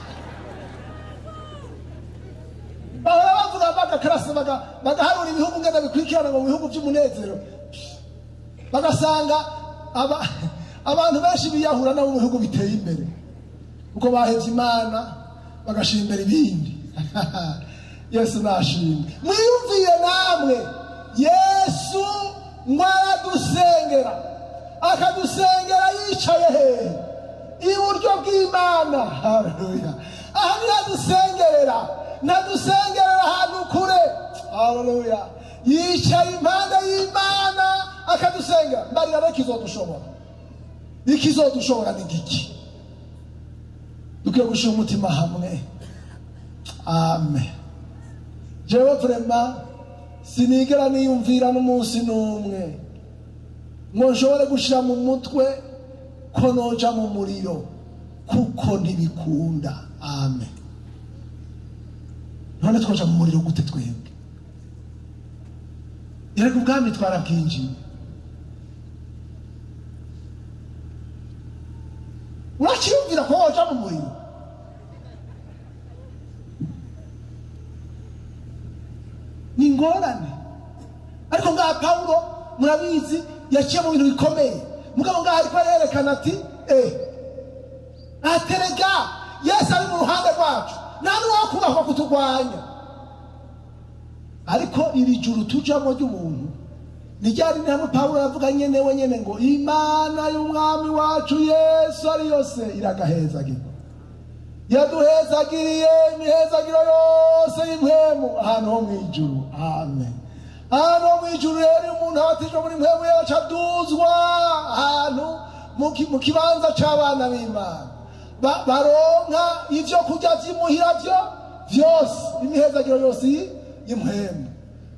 bahora bavuga bagakarasa baga- bagaharura ibihugu ngenda bikurikirana ngo mu bihugu by'umunezero bagasanga aba- abantu benshi biyahura nabo mu bihugu biteye imbere kuko bahevye imana bagashira imbere ibindi yesu nashimwe mwiyumviye namwe yesu ngo aradusengera akadusengera yicaye hehe iburyo bw'imana haleluya aha ntihadusengerera ntadusengerera ahantu kure haleluya yicaye impande y'imana akadusengera mbarira rero ikizodushobora ikizodushobora ni giki dukwiye gushyira umutima hamwe amen jewe vrema sinigera niyumvira n'umunsi n'umwe ngo nshobore gushyira mu mutwe ko noja mu muriro kuko ntibikunda amen none twaja mu muriro gute twebwe erega ubwami twarabwinjiye urakiyumvira ko woja mu muriro ni ingorane ariko ngaha pawulo murabizi yaciye mu bintu bikomeye mugabo ngaha ariko arerekana ati eh aterega yesu ari mu ruhande rwacu nta n'uwakubahwa kuturwanya ariko iri juru tujamo ry'umuntu ni ryari ni hamwe pawulo yavuga nyene we nyene ngo imana y'umwami wacu yesu ari yose iragahezagirwa yaduhezagiriye imihezagiro yose y'impwemu ahantu ho mu ijuru amen ahantu ho mu ijuru rero iyo umuntu abatijwe muri mpwemu yacu aduzwa ahantu mu ki- mu kibanza c'abana b'imana Ba- baronka ivyo kurya vy'imuhira vyo vyose imihezagiro yose y'i- y'impwemu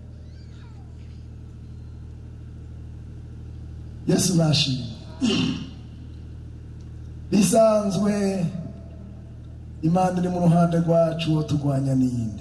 yesu nashimye bisanzwe imana iri mu ruhande rwacu uwo turwanya ninde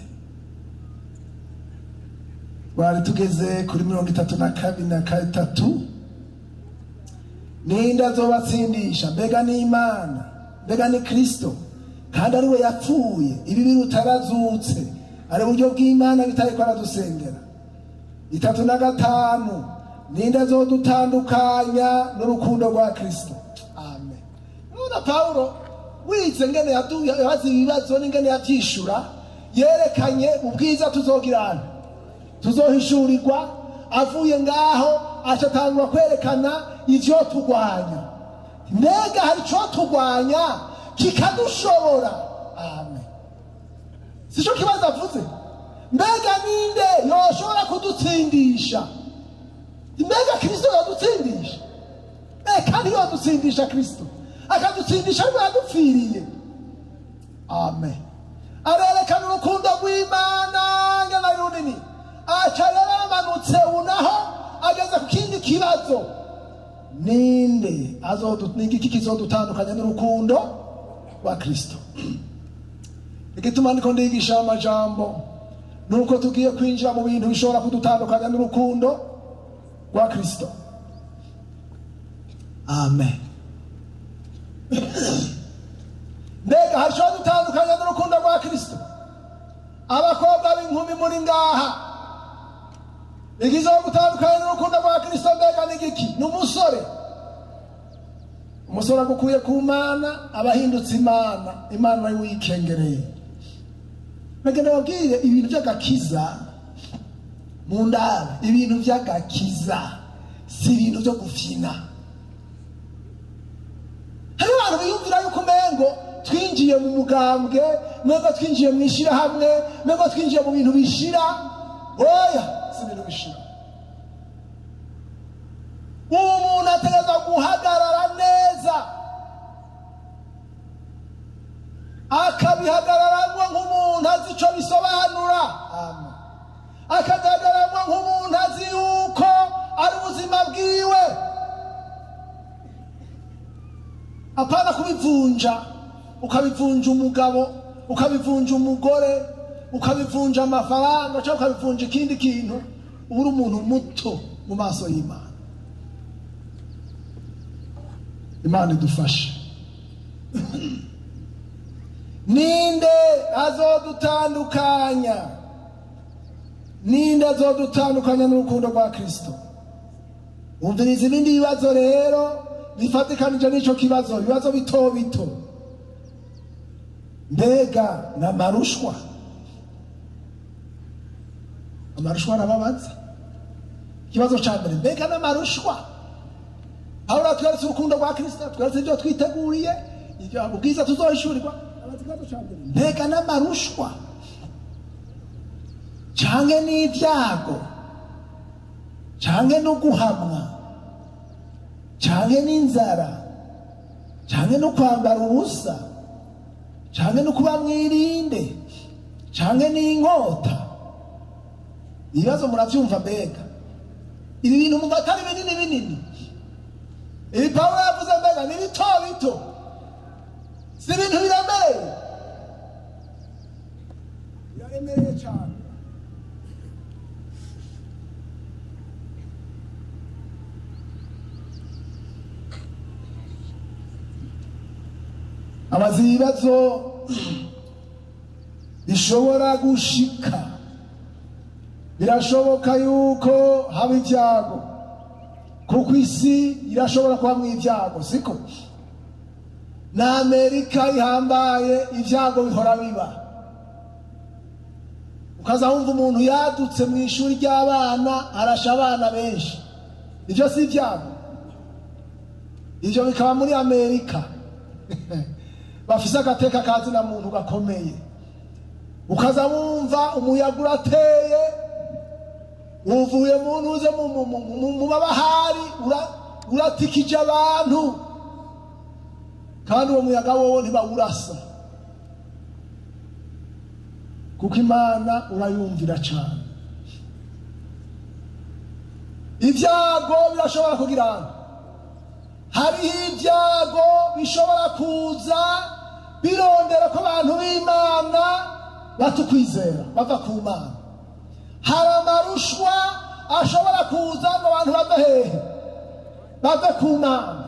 twari tugeze kuri mirongo itatu na kabiri na gatatu ninde azobatsindisha mbega ni imana mbega ni kristo kandi ari we yapfuye ibi birutarazutse ari uburyo bw'imana bitari ko aradusengera itatu na gatanu ninde azodutandukanya n'urukundo rwa kristo amen nuna pawulo wize ngene yadu- yabaza ibibazo n'ingene yavyishura yerekanye ubwiza tuzogirana tuzohishurirwa avuye ngaho acatangura kwerekana ivyo turwanya mbega hari ico turwanya kikadushobora amen sico kibazo avuze mbega ninde yoshobora kudutsindisha mbega kristo yodutsindisha eh kandi yodutsindisha kristo akadutsindisha ariko yadupfiriye amen arerekana urukundo rw'imana ngana runini aca rero yamanutse unaho ageze ku kindi kibazo ninde azodu- ni igiki kizodutandukanya n'urukundo rwa kristo igituma ndiko ndigisha amajambo nuko tugiye kwinjira mu bintu bishobora kudutandukanya n'urukundo rwa kristo amen mbega hashobora dutandukanya n'urukundo rwa kristo abakobwa b'inkumi muri ngaha igizeho gutandukanya n'urukundo rwa kristo mbega ni giki ni umusore umusore agukuye ku mana aba ahindutse imana imana nayo wikengereye mbega ndababwire ibintu by'agakiza mu ndaro ibintu by'agakiza si ibintu byo gufyina hari abantu biyumvira yuko umengo twinjiye mu mugambwe mengo twinjiye mu ishyirahamwe mengo twinjiye mu bintu bishira oya si ibintu bishira ubu muntu ategereza guhagarara neza akabihagararamo nk'umuntu azi icyo bisobanura Amen. akagaragaramwo nk'umuntu azi yuko ari ubuzima bwiwe apana kubivunja ukabivunja umugabo ukabivunja umugore ukabivunja amafaranga cyangwa ukabivunja ikindi kintu uba uri umuntu muto mu maso y'imana imana idufashe ninde azodutandukanya ninde azodutandukanya n'urukundo rwa kristo umviriza ibindi bibazo rero bifatikanije n'icyo kibazo ibibazo bito bito mbega ni amarushwa amarushwa arababaza ikibazo cya mbere mbega ni amarushwa aho natweretse urukundo rwa kirisita tweretse ibyo twiteguriye ibyo ubwiza tuzohishurirwa mbega n'amarushwa canke n'ibyago canke no guhamwa canke n'inzara canke no kwambara ubusa canke no kuba mwirinde canke n'inkota ibibazo muravyumva mbega ibi bintu mumva atari binini binini ibi pawulo yavuze mbega ni bito bito si ibintu biremereye biraremereye cyane abazi ibibazo bishobora gushika birashoboka yuko haba ibyago kuko isi irashobora kubamo ibyago siko na amerika ihambaye ibyago bihora biba ukaza wumva umuntu yadutse mu ishuri ry'abana arasha abana benshi ibyo si ibyago ibyo bikaba muri amerika bafise agateka kazina muntu gakomeye ukaza wumva umuyaga urateye uvuye mu ntuze mu- mu- mu- mu- mu mabahari ura- uratikije abantu kandi uwo muyaga wowo ntibawurasa kuko imana urayumvira cyane ibyago birashobora kugira ngo hariho ibyago bishobora kuza birondera ko abantu b'imana batukwizera bava ku mana hari amarushwa ashobora kuza ngo abantu bave hehe bave ku mana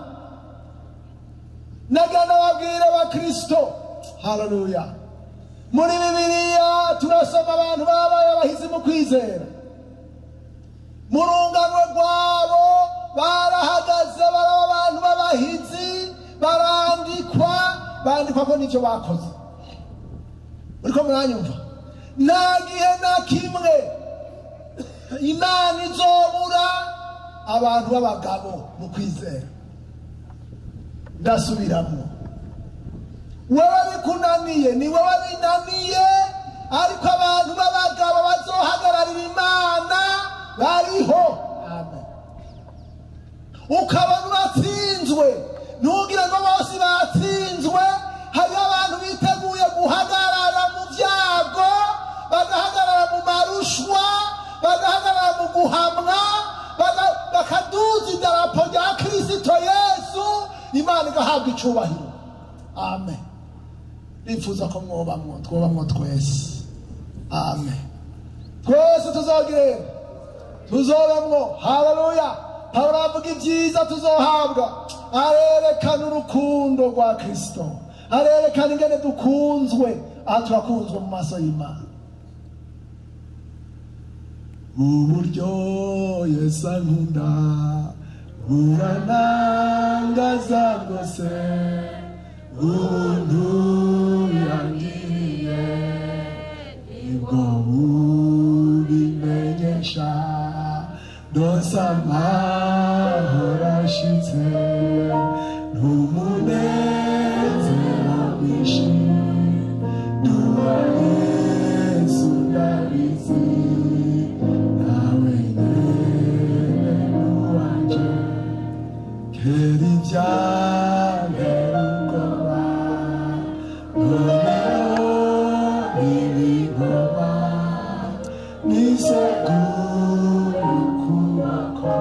nagana babwire abakristo haleluya muri bibiliya turasoma abantu babaye abahizi mu kwizera mu rungano rwabo barahagaze baraba abantu b'abahizi barandikwa bandikwa ko n'ibyo bakoze muriko muranyumva nta gihe na kimwe imana izobura abantu b'abagabo mu kwizera ndasubiramo wewe bikunaniye ni wewe binaniye ariko abantu b'abagabo bazohagararira imana bariho amen ukabona uratsinzwe ntugire ngo bose batsinzwe hariho abantu biteguye guhagarara mu byago bagahagarara mu marushwa bagahagarara mu guhamwa baga- bakaduza idarapo rya kirisito yesu imana igahabwa icubahiro amen nifuza ko mwobamwo twobamwo twese amen twese tuzogiremo tuzobamwo haleluya pawulo avuga ibyiza tuzohabwa arerekana urukundo rwa kristo arerekana ingene dukunzwe aha turakunzwe mu maso y'imana uburyo yesu ankunda buranangaza rwose ubuntu yangiriye nibwo bubimenyesha ndose amahoro ashitse n'umunezero mwinshi duha yesu ndabizi nawe nyene nuwanje kera ibyantera ubwoba noneho ibigoma nisegura ukuboko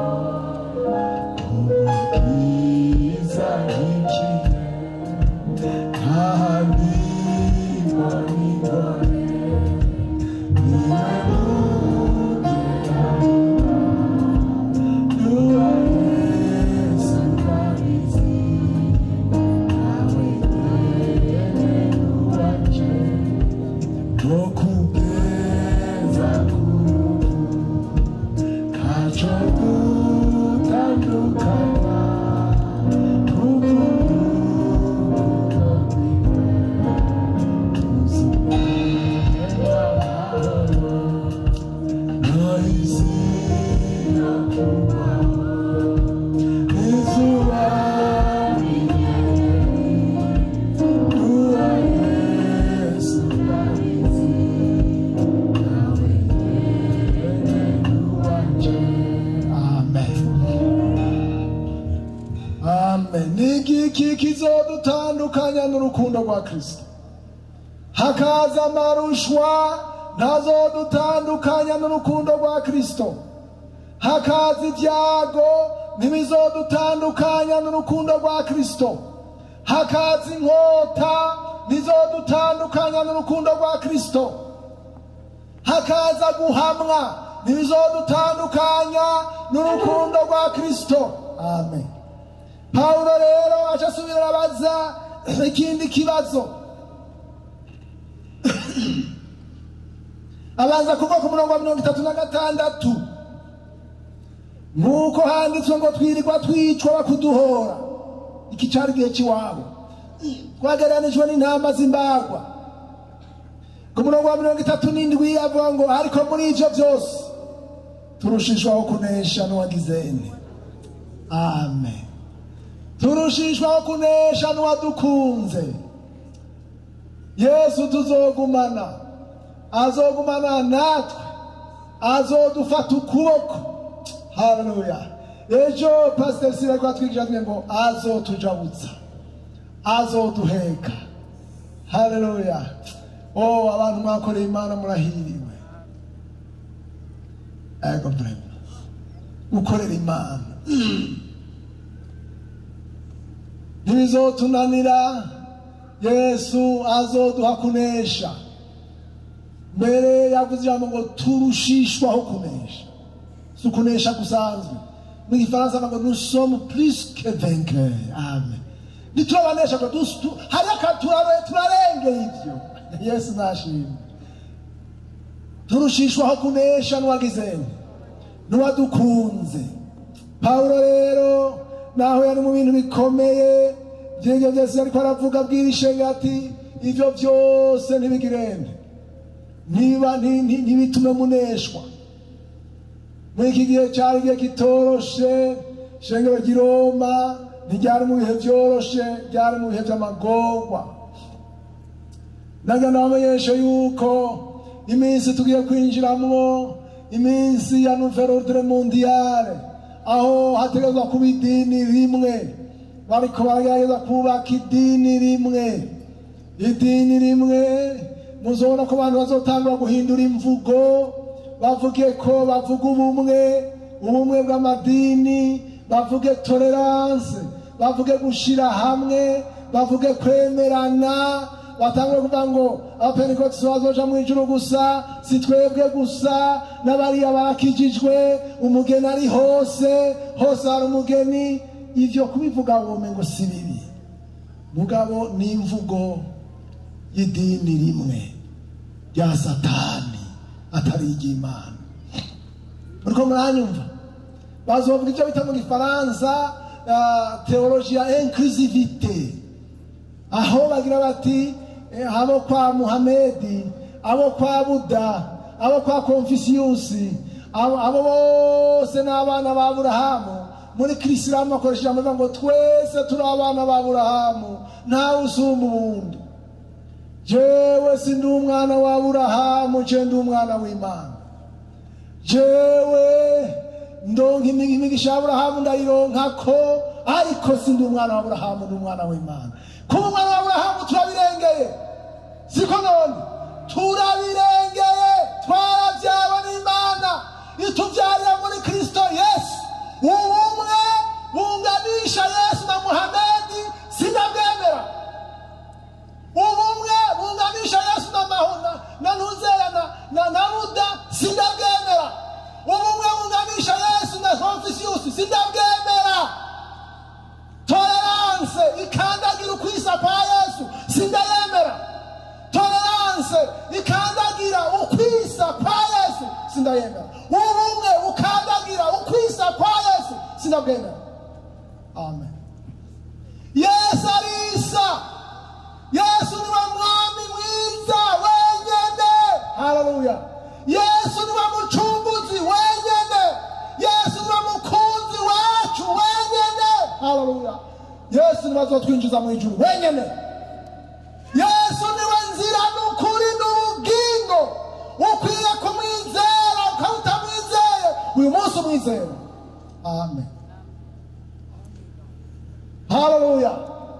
umukiza nkikiye ntahandi mbonibone niwe mugera nuwa yesu ndabizi nawe nyene nuwanje nokugeza kuruhu kaco gutandukana kukuruhuko rwiwe iki kizodutandukanya n'urukundo rwa kristo hakaza amarushwa ntazodutandukanya n'urukundo rwa kristo hakaza ibyago ntibizodutandukanya n'urukundo rwa kristo hakaza inkota ntizodutandukanya n'urukundo rwa kristo hakaza guhamwa ntibizodutandukanya n'urukundo rwa kristo amen pawulo rero aca asubira abaza ikindi kibazo abanza kuva ku murongo wa mirongo itatu na gatandatu nk'uko handitswe ngo twirirwa twicwa bakuduhora iki cyari igihe cy'iwabo twagereranijwe n'intama z'imbagwa ku murongo wa mirongo itatu n'indwi avuga ngo ariko muri ibyo byose turushishwaho kunesha n'uwagizene amen turushishwaho kunesha n'uwadukunze yesu tuzogumana azogumana natwe azodufata ukuboko haleluya ejo pasiteri sirako atwigisha twe ngo azotujabutsa azoduheka haleluya oh abantu mwakoreye imana murahiriwe ego brema gukorera imana ntibizotunanira yesu azoduha kunesha mbere yavuze ijambo ngo turushishwaho kunesha si ukunesha gusanzwe mu gifaransa ngo nous sommes plus que vainqueurs amen ntiturabanesha ngo dus- tu- hariho akantu turabe- turarengeye ibyo yesu nashimwe turushishwaho kunesha n'uwagizeni n'uwadukunze pawulo rero naho yari mu bintu bikomeye by'ibyo byose ariko aravuga abwira ishenge ati ibyo byose ntibigirende niba nti- nti- ntibitume muneshwa muri iki gihe cyari igihe kitoroshe ishengero ry'i roma ntiryari mu bihe byoroshe ryari mu bihe by'amagorwa naga nabamenyeshe yuko iminsi tugiye kwinjiramo iminsi ya nouvelle ordre mondiale aho hategerezwa kuba idini rimwe bariko baragerageza kubaka idini rimwe idini rimwe muzobona ko abantu bazotangura guhindura imvugo bavuge ko bavuga ubumwe ubumwe bw'amadini bavuge tolerance bavuge gushira hamwe bavuge kwemerana batangure kuvuga ngo abapentekote bazoja mu ijuru gusa si twebwe gusa n'abariya barakijijwe umugeni ari hose hose hari umugeni ivyo kubivuga wome ngo si bibi mugabo ni imvugo y'idini rimwe rya satani atari iry'imana muriko muranyumva bazovuga icyo bita mu gifaransa uh, teologia inclusivite aho bagira bati eh, abo kwa muhamedi abo kwa buda abo kwa konfisiyusi abo abo bose ni abana ba burahamu muri kirisilamu bakoresha ijambo rivuga ngo twese turi abana ba burahamu ntawe usumba ubundi jewe si ndi umwana wa burahamu je ndi umwana w'imana jewe ndonka imi- imigisha ya burahamu ndayironka ko ariko si ndi umwana wa burahamu ndi umwana w'imana kuba umwana wa burahamu turabirengeye siko none turabirengeye twarabyawe n'imana itubyarira muri kristo yesu ubumwe bunganisha yesu na muhamedi sinabwemera ubumwe bunganisha yesu na mahona na ntuzera na, na, na buda sindabwemera ubumwe bunganisha yesu na konfisiyusi sindabwemera tolerance ikandagira ukwisa kwa yesu sindayemera tolerance ikandagira ukwisa kwa yesu sindayemera ubumwe ukandagira ukwisa kwa yesu sindabwemera amen yesu arisa yesu niwe mwami mwiza wenyene haleluya yesu niwe mucunguzi wenyene yesu niwe mukunzi wacu wenyene haleluya yesu niwe azotwinjiza mu ijuru wenyene yesu niwe nzira n'ukuri n'ubugingo ukwiye kumwizera ukaba utamwizeye uyu munsi umwizera amen haleluya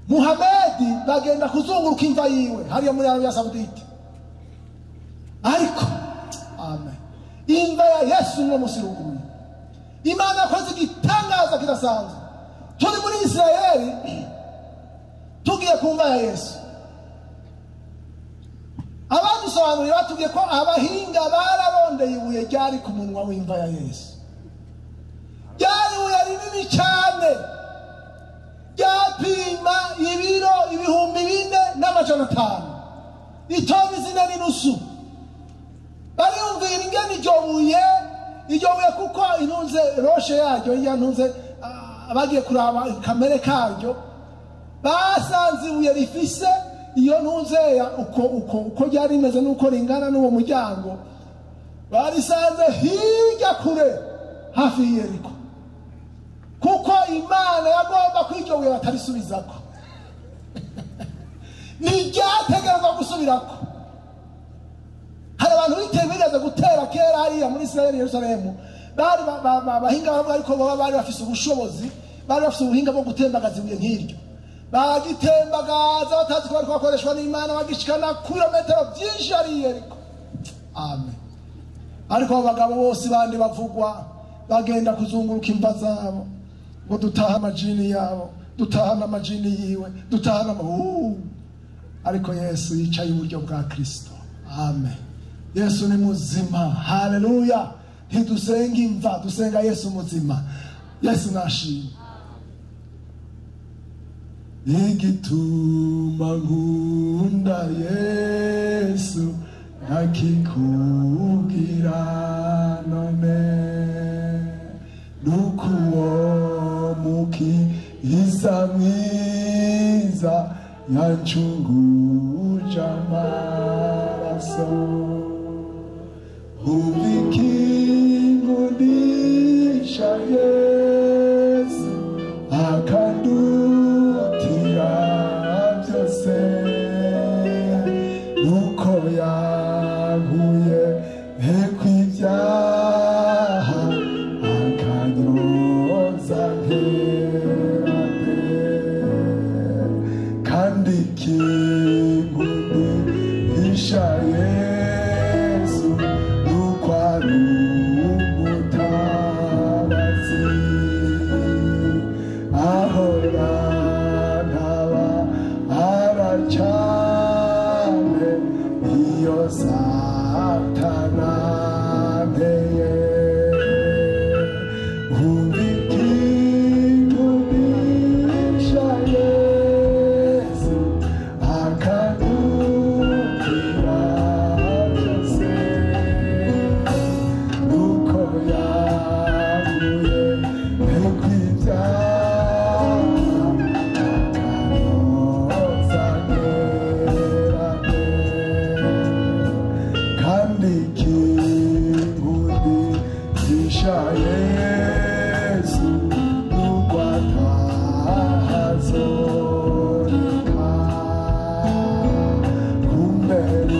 muhamedi bagenda kuzunguruka imva yiwe hariya muri arabiya sawudite ariko amen imva ya yesu uno munsi iruguruye imana yakoze igitangaza kidasanzwe turi muri isirayeli tugiye ku mva ya yesu abadusobanuriye batubwiye ko abahinga bararondeye ibuye ryari ku munwa w'imva ya yesu ryari ibuye rinini cyane ryapima ibiro ibihumbi bine n'amajana atanu itoni zine n'inusu bariyumvira ingene iryo buye iryo buye kuko intunze roshe yaryo iya ntunze ah, bagiye kuraba kamere karyo basanze ibuye rifise iyo ntunzeya uko uko uko ryari rimeze n'uko ringana n'uwo muryango barisanze hirya kure hafi y'iyeriko kuko imana yagomba ko iryo buye batarisubizako ntiryategerezwa gusubirako hari abantu bitewe bigeze gutera kera hariya muri isirayeli yerusalemu bari ba- ba- ba- abahinga baravuga ariko baba bari bafise ubushobozi bari bafise ubuhinga bwo gutembagaza ibuye nk'iryo bagitembagaza batazi ko bariko bakoreshwa n'imana bagishikana kilometero byinshi hariya ariko amen ariko abo bagabo bose bandi bavugwa bagenda kuzunguruka imva zabo ngo dutahe amajini yabo dutahane amajini yiwe dutahane ama Uh! ariko yesu yicaye iburyo bwa kristo amen yesu ni muzima haleluya ntidusenga imva dusenga yesu muzima yesu nashimwe igituma nkunda yesu nakikubwira none nuko uwo mukiza mwiza yancunguje amaraso umvikingundisha yesu akandutira byose nuko yankuye hekwibyaha akanyoza nkerane kandi kinkundisha yesu nuko ari umutabazi ahora ntaba aracane iyo satana nteye umvikingundisha yesu akadukira byose nuko yaguye ntikwibyaha akanoza ngerane kandi kingundisha yesu nuko atahazoreka kumbera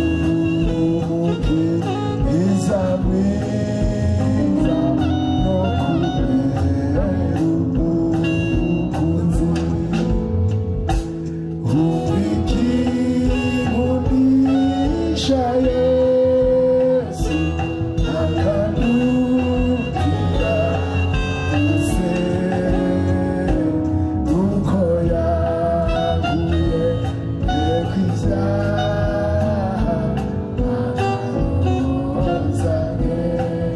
umukiza mwiza no kubera umukunzi umvikingundisha yesu akadukira se nuko yaguye kw'ivyaha akanoza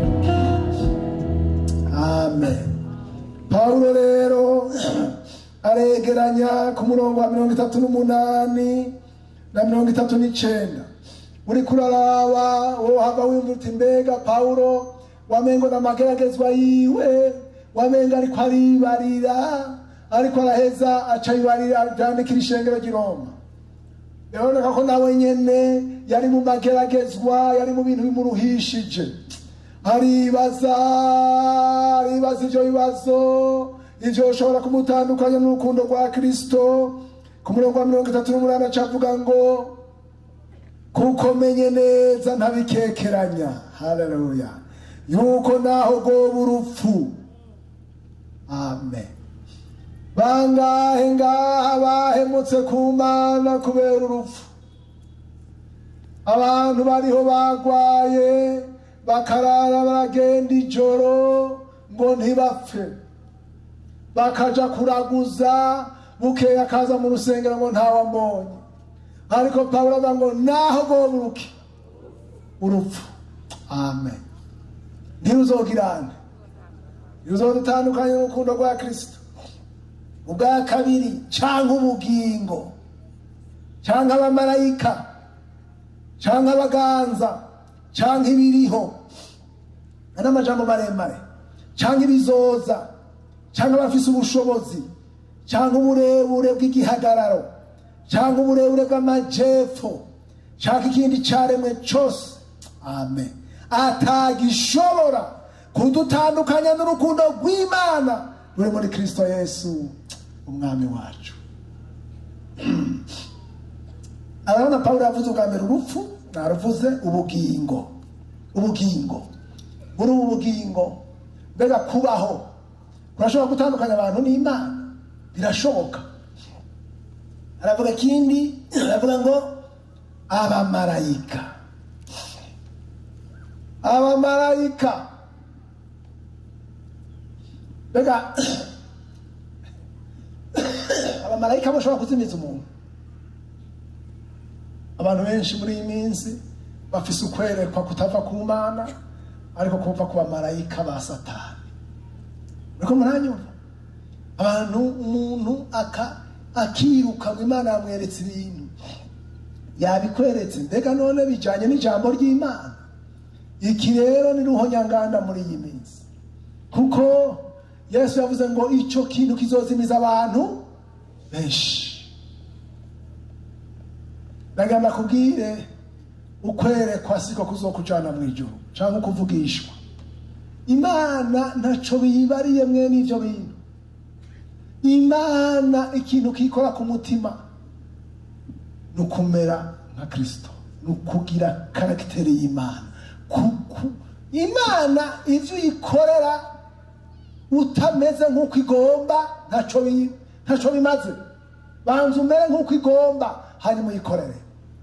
amen pawulo rero aregeranya ku murongo wa mirongo itatu n'umunani na mirongo itatu n'icenda uri kuraraba wohava wumva uti mbega pawulo wamengo n'amageragezwa yiwe wamenga ariko aribarira ariko araheza aca yibarira vyandikira ishengero ry'i roma biraboneka ko nawe nyene yari mu mageragezwa yari mu bintu bimuruhishije aribaza aribaza ivyo bibazo ivyo ushobora kumutandukanya n'urukundo rwa kristo ku murongo wa mirongo itatu n'umunani acavuga ngo kuko menye neza ntabikekeranya haleluya yuko naho goba urupfu amen bangahe ngaha bahemutse ku mana kubera urupfu abantu bariho bagwaye bakarara baragenda ijoro ngo ntibapfe bakaja kuraguza bukeya akaza mu rusengero ngo ntawambonye ariko pawulo avuga ngo naho goburuke urupfu amen ntiruzogirane ntiruzodutandukanye n'urukundo rwa kristo ubwa kabiri cyangwa ubugingo cyangwa abamarayika cyangwa abaganza cyangwa ibiriho n'amajambo maremare cyangwa ibizoza cyangwa abafise ubushobozi cyangwa uburebure bw'igihagararo cyangwa uburebure bw'amajepfo cyangwa ikindi cyaremwe cyose amen atagishobora kudutandukanya n'urukundo rw'imana ruri muri kristo yesu umwami wacu arabona pawulo yavuze ubwa mbere urupfu naruvuze ubugingo ubugingo muri ubu bugingo mbega kubaho kurashobora gutandukanya abantu n'imana birashoboka aravuga ikindi aravuga ngo abamarayika abamarayika mbega abamarayika bashobora kuzimiza umuntu abantu benshi muri iyi minsi bafise ukwerekwa kutava ku mana ariko kuva ku bamarayika ba satani uriko muranyumva abantu umuntu aka akiruka ngo imana yamweretse ibintu yabikweretse mbega none bijanye n'ijambo ry'imana iki rero ni ruhonyanganda muri iyi minsi kuko yesu yavuze ngo icyo kintu kizozimiza abantu benshi ndagamba kubwire ukwerekwa siko kuzokujana mu ijuru cyangwa ukuvugishwa imana ntaco biyibariye mwe n'ivyo bintu imana ikintu kikora ku mutima ni ukumera nka kristo ni ukugira karagiteri y'imana Kuku- imana ivyo uyikorera utameze nk'uko igomba ntaco bi- ntaco bimaze banza umere nk'uko igomba hanyuma uyikorere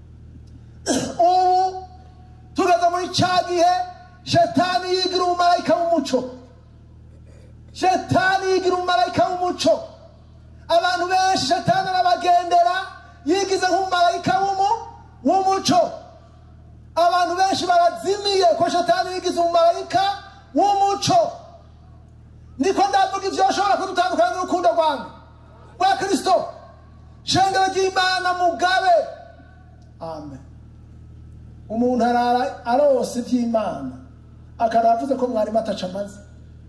ubu tugeze muri cya gihe shetani yigira umumarayika w'umuco shetani yigira umumarayika w'umuco abantu benshi shetani arabagendera yigize nk'umumarayika w'umu- w'umuco abantu benshi barazimiye ko shetani yigize umumarayika w'umuco niko ndavuga ibyo ashobora kudutandukanya n'urukundo rwanjye rwa kirisito shengero ry'imana mugabe amen umuntu arara arose iby'imana akaba avuze ko mwarimu ataca amaze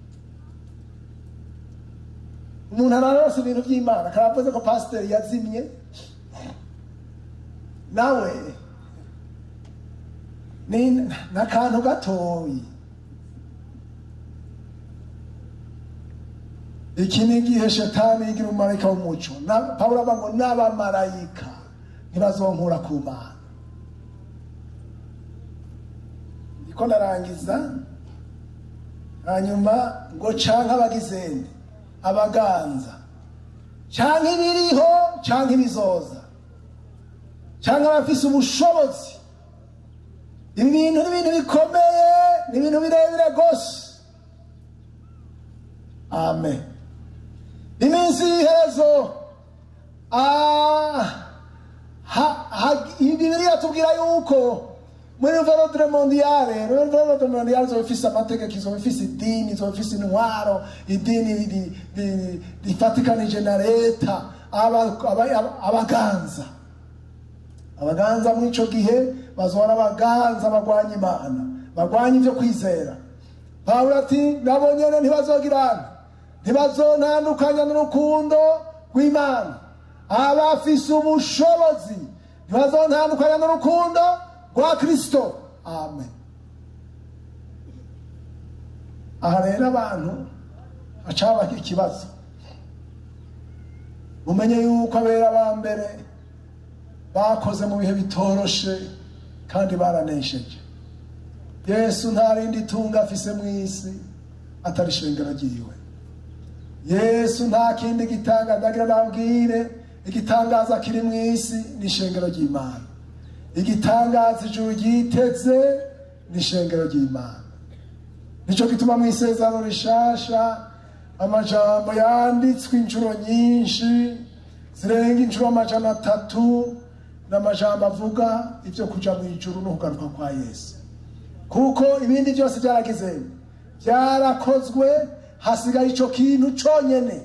umuntu arara arose ibintu by'imana akaba avuze ko pasiteri yazimye nawe ni n'akantu gatoyi iki ni igihe shetani yigira umumarayika w'umuco Na- pawulo avuga ngo n'abamarayika ntibazonkura ku mana niko ndarangiza hanyuma ngo canke abagizeni abaganza canke ibiriho canke ibizoza canke abafise ubushobozi ibi bintu ni ibintu bikomeye ni ibintu birebire rwose amen iminsi y'iherezo ah, ha- ha- bibiriya tubwira yuko muri verodre mondiale verodre mondiale izoba ifise amategeko izoba ifise idini izoba ifise intwaro idini ri- ri- rifatikanije na leta aba- aba- aba- abaganza abaganza muri ico gihe bazohora abaganza bagwanya imana bagwanya ivyo kwizera pawulo ati nabo nyene ntibazogirana ntibazontandukanya n'urukundo rw'imana abafise ubushobozi ntibazontandukanya n'urukundo rwa kristo amen aha rero abantu hacaba ikibazo mumenye yuko abera ba mbere bakoze mu bihe bitoroshe kandi baranesheje yesu nta rindi tunga afise mu isi atari ishengero ryiwe yesu nta kindi gitangaza ndagira nabwire igitangaza kiri mu isi ni ishengero ry'imana igitangaza ijuru ryiteze ni ishengero ry'imana nicyo gituma mu isezerano rishasha amajambo yanditswe inshuro nyinshi zirenga inshuro amajana atatu n'amajambo avuga ibyo kuja mu ijuru no kugaruka kwa yesu kuko ibindi byose byaragize byarakozwe hasigaye icyo kintu cyonyine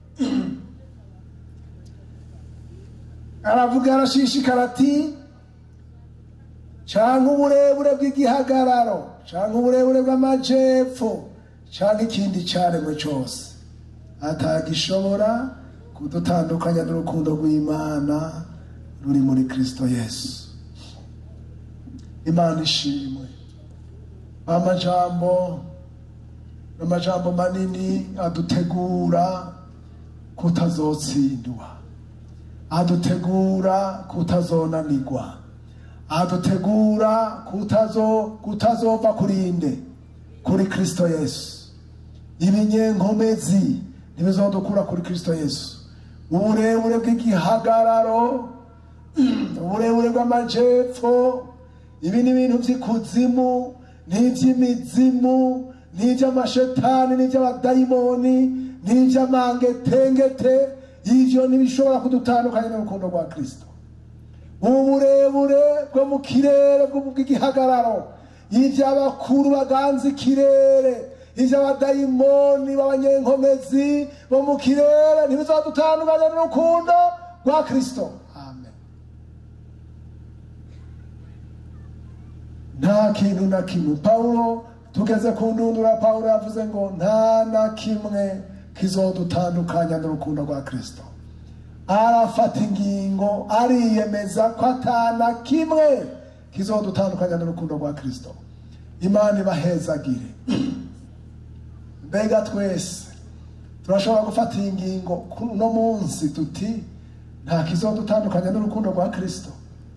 aravuga arashishikara ati cyangwa uburebure bw'igihagararo cyangwa uburebure bw'amajepfo cyangwa ikindi cyaremwe cyose atagishobora kudutandukanya n'urukundo rw'imana ruri muri kristo yesu imana ishimwe amajambo amajambo manini adutegura kutazotsindwa adutegura kutazonanirwa adutegura kutazo kutazova kurinde kuri kristo yesu ibinyenkomezi ntibizodukura kuri kristo yesu uburebure bw'igihagararo uburebure bw'amajepfo ibi ni ibintu by'ikuzimu n'iby'imizimu n'iby'amashetani n'iby'abadayimoni n'iby'amangetengete ibyo ntibishobora kudutandukanya n'urukundo rwa kristo uburebure bwo mu kirere bw'igihagararo iby'abakuru baganza ikirere iby'abadayimoni b'abanyenkomezi bo mu kirere ntibizadutandukanya n'urukundo rwa kristo amen nta kintu na kimwe pawulo tugeze ku ndundura pawulo yavuze ngo nta na kimwe kizodutandukanya n'urukundo rwa kristo arafata ingingo ariyemeza ko atana kimwe kizodutandukanya n'urukundo rwa kristo imana ibahezagire mbega twese turashobora gufata iyi ngingo uno munsi tuti nta kizodutandukanya n'urukundo rwa kristo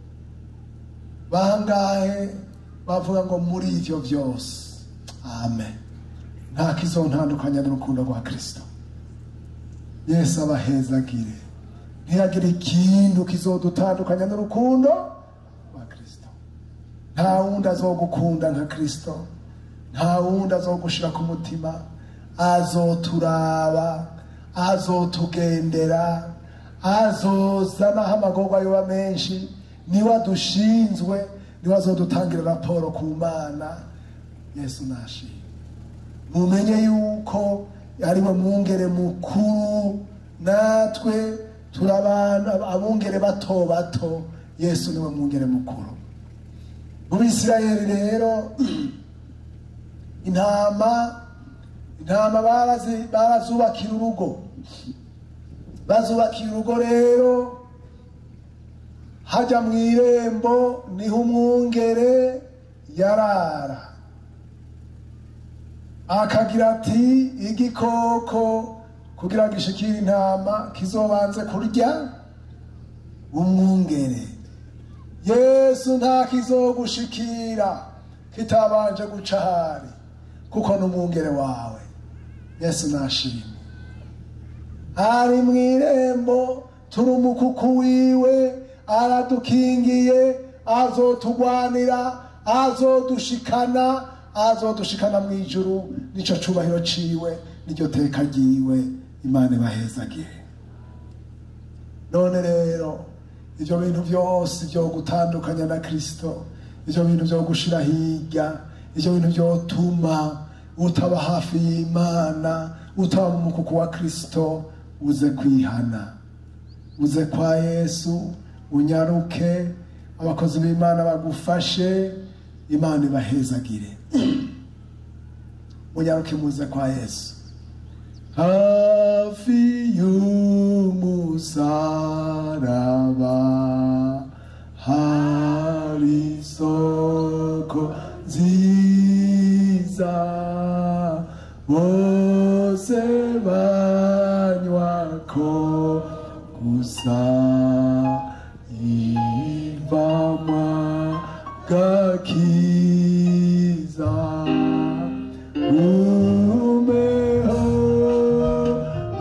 bangahe bavuga ngo muri ibyo byose amen nta kizontandukanya n'urukundo rwa kristo yesu abahezagire ntihagire ikintu kizodutandukanya n'urukundo rwa kristo nta wundi azogukunda nka kristo nta wundi azogushira ku mutima azoturaba azotugendera azozanaho amagorwa yoba menshi niwe adushinzwe niwe azodutangira raporo ku mana yesu nashimwe mumenye yuko ariwe mwungere mukuru natwe turabana abungere bato bato yesu niwe mwungere mukuru mu bisirayeli rero intama intama barazi- barazubakira urugo bazubakira urugo rero hajya mu irembo niho umwungere yarara akagira ati igikoko kugira ngo ishikire intama kizobanze kurya umwungere yesu nta kizogushikira kitabanje guca ahari kuko n'umwungere wawe yesu nashimwe ari mu irembo turi umukuku wiwe aradukingiye azotugwanira azodushikana azodushikana mu ijuru nico cubahiro ciwe niryo teka ryiwe imana ibahezagire none rero ibyo bintu byose byo gutandukanya na kristo ibyo bintu byo gushira hirya ibyo bintu byotuma utaba hafi y'imana utaba mu mukuku wa kristo uze kwihana uze kwa yesu unyaruke abakozi b'imana bagufashe imana ibahezagire munyaruke muze kwa yesu hafi y'umusaraba hari isoko nziza bose banywako gusa ivamwa gakiza umeho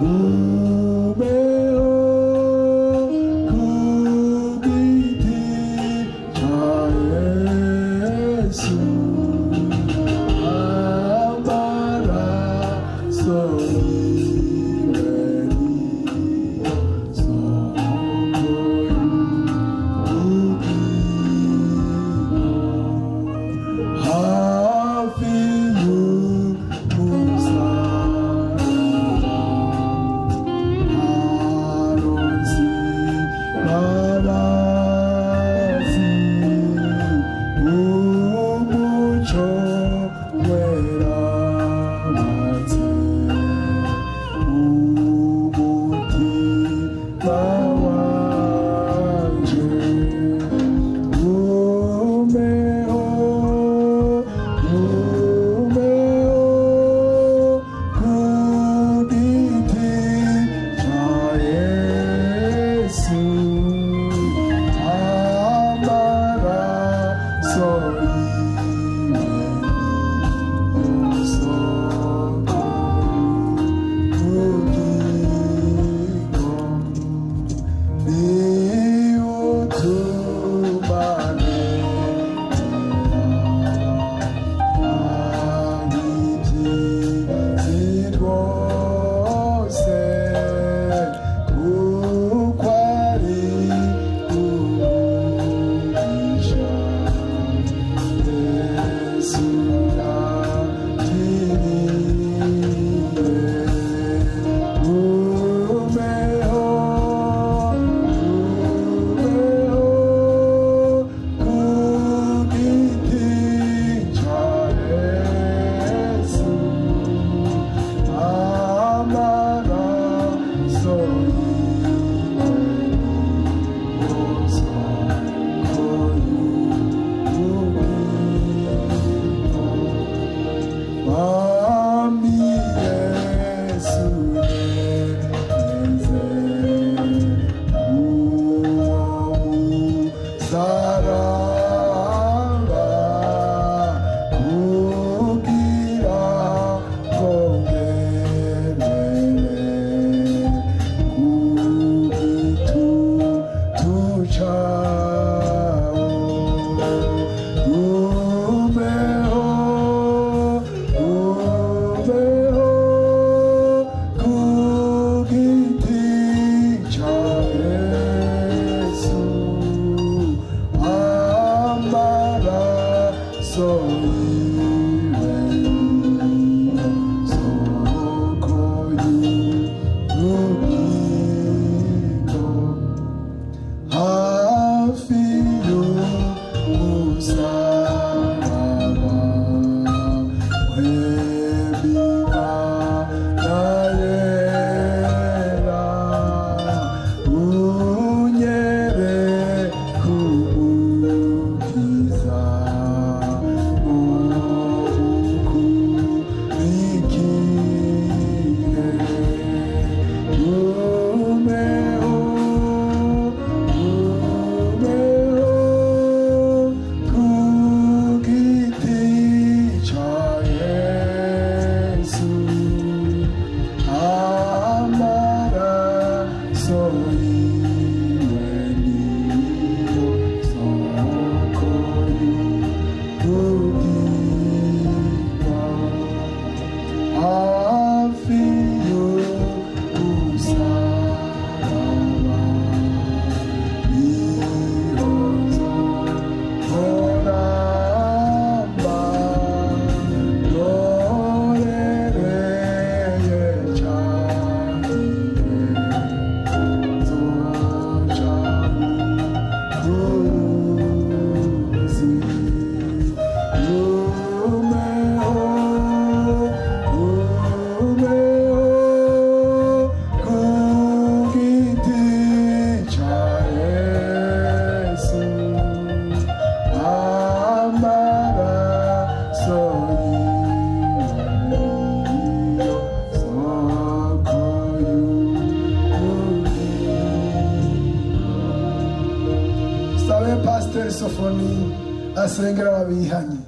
pasiteri sofoni asengera ababihanye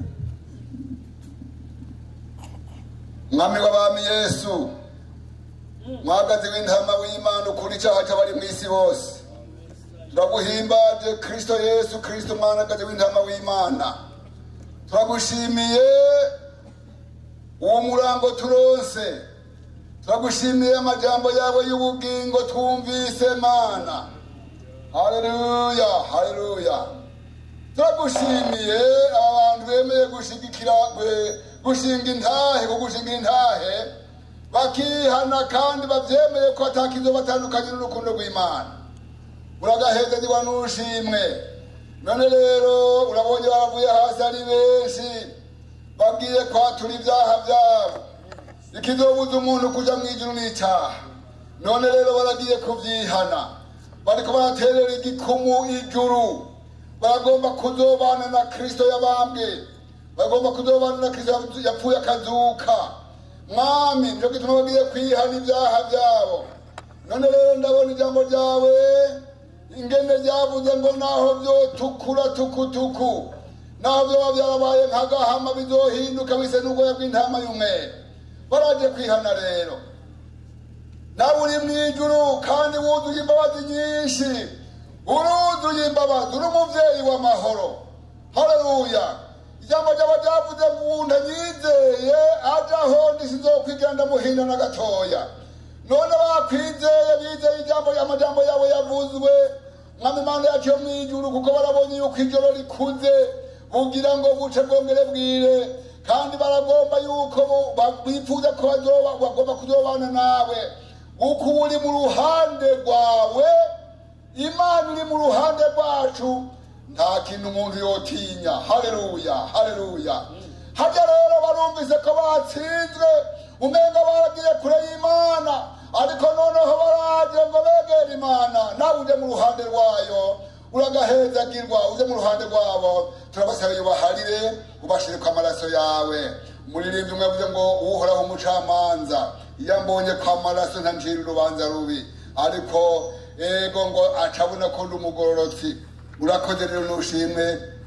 mwami w'abami yesu mwagazi w'intama w'imana ukuri icyaha cy'abari mu isi bose turaguhimbaje kristo yesu kristo mwanagazi w'intama w'imana turagushimiye uwo murango turonse turagushimiye amajambo yawe y'ubugingo twumvise mana haleluya haleluya turagushimiye abantu bemeye gushigikira gwe- gushinga intahe kugushingira intahe bakihana kandi bavyemeye ko atakizo batandukanye n'urukundo rw'imana uragahezanyirwa n'ushimwe none rero urabonye bavuye hasi ari benshi bagiye kwatura ibyaha byabo ikizobuza umuntu kuja mu ijuru n'icyaha none rero baragiye kuvyihana bariko baraterera igikumu ijuru baragomba kuzobana na kristo yabambwe bagomba kuzobana na kristo yapfuye akazuka mwami nico gituma bagiye kwihana ibyaha byabo none rero ndabona ijambo ryawe ingene ryavuze ngo naho vyotukura tukutuku naho vyoba vyarabaye nk'agahama bizohinduka bise n'ubwoya bw'intama y'umweru baraje kwihana rero nawe uri mu ijuru kandi wuzuye imbabazi nyinshi uruzuye imbabazi uri umubyeyi w'amahoro haleluya ijambo ryaba ryavuze ngo umuntu anyizeye ajaho ndisizokwigera ndamuhinda na gatoya none bakwizeye bizeye ijambo amajambo yawe yavuzwe mwami imana yacu yo mu ijuru kuko barabonye yuko ijoro rikuze bugira ngo buce bwongere bwire kandi baragomba yuko bo- ba- bifuza ko bazoba- bagomba kuzobana nawe uko uba uri mu ruhande rwawe imana iri mu ruhande rwacu nta kintu umuntu yotinya haleluya haleluya harya rero barumvise ko batsinzwe umenga baragiye kure y'imana ariko noneho baraje ngo begere imana nawe uje mu ruhande rwayo uragahezagirwa uje mu ruhande rwabo turabasaba ubaharire ubashire ku amaraso yawe umuririmbyi umwe avuze ngo uhoraho umucamanza iyo ambonye ko amaraso ntancira urubanza rubi ariko ego ngo acabona ko ndi umugororotsi urakoze rero nushimwe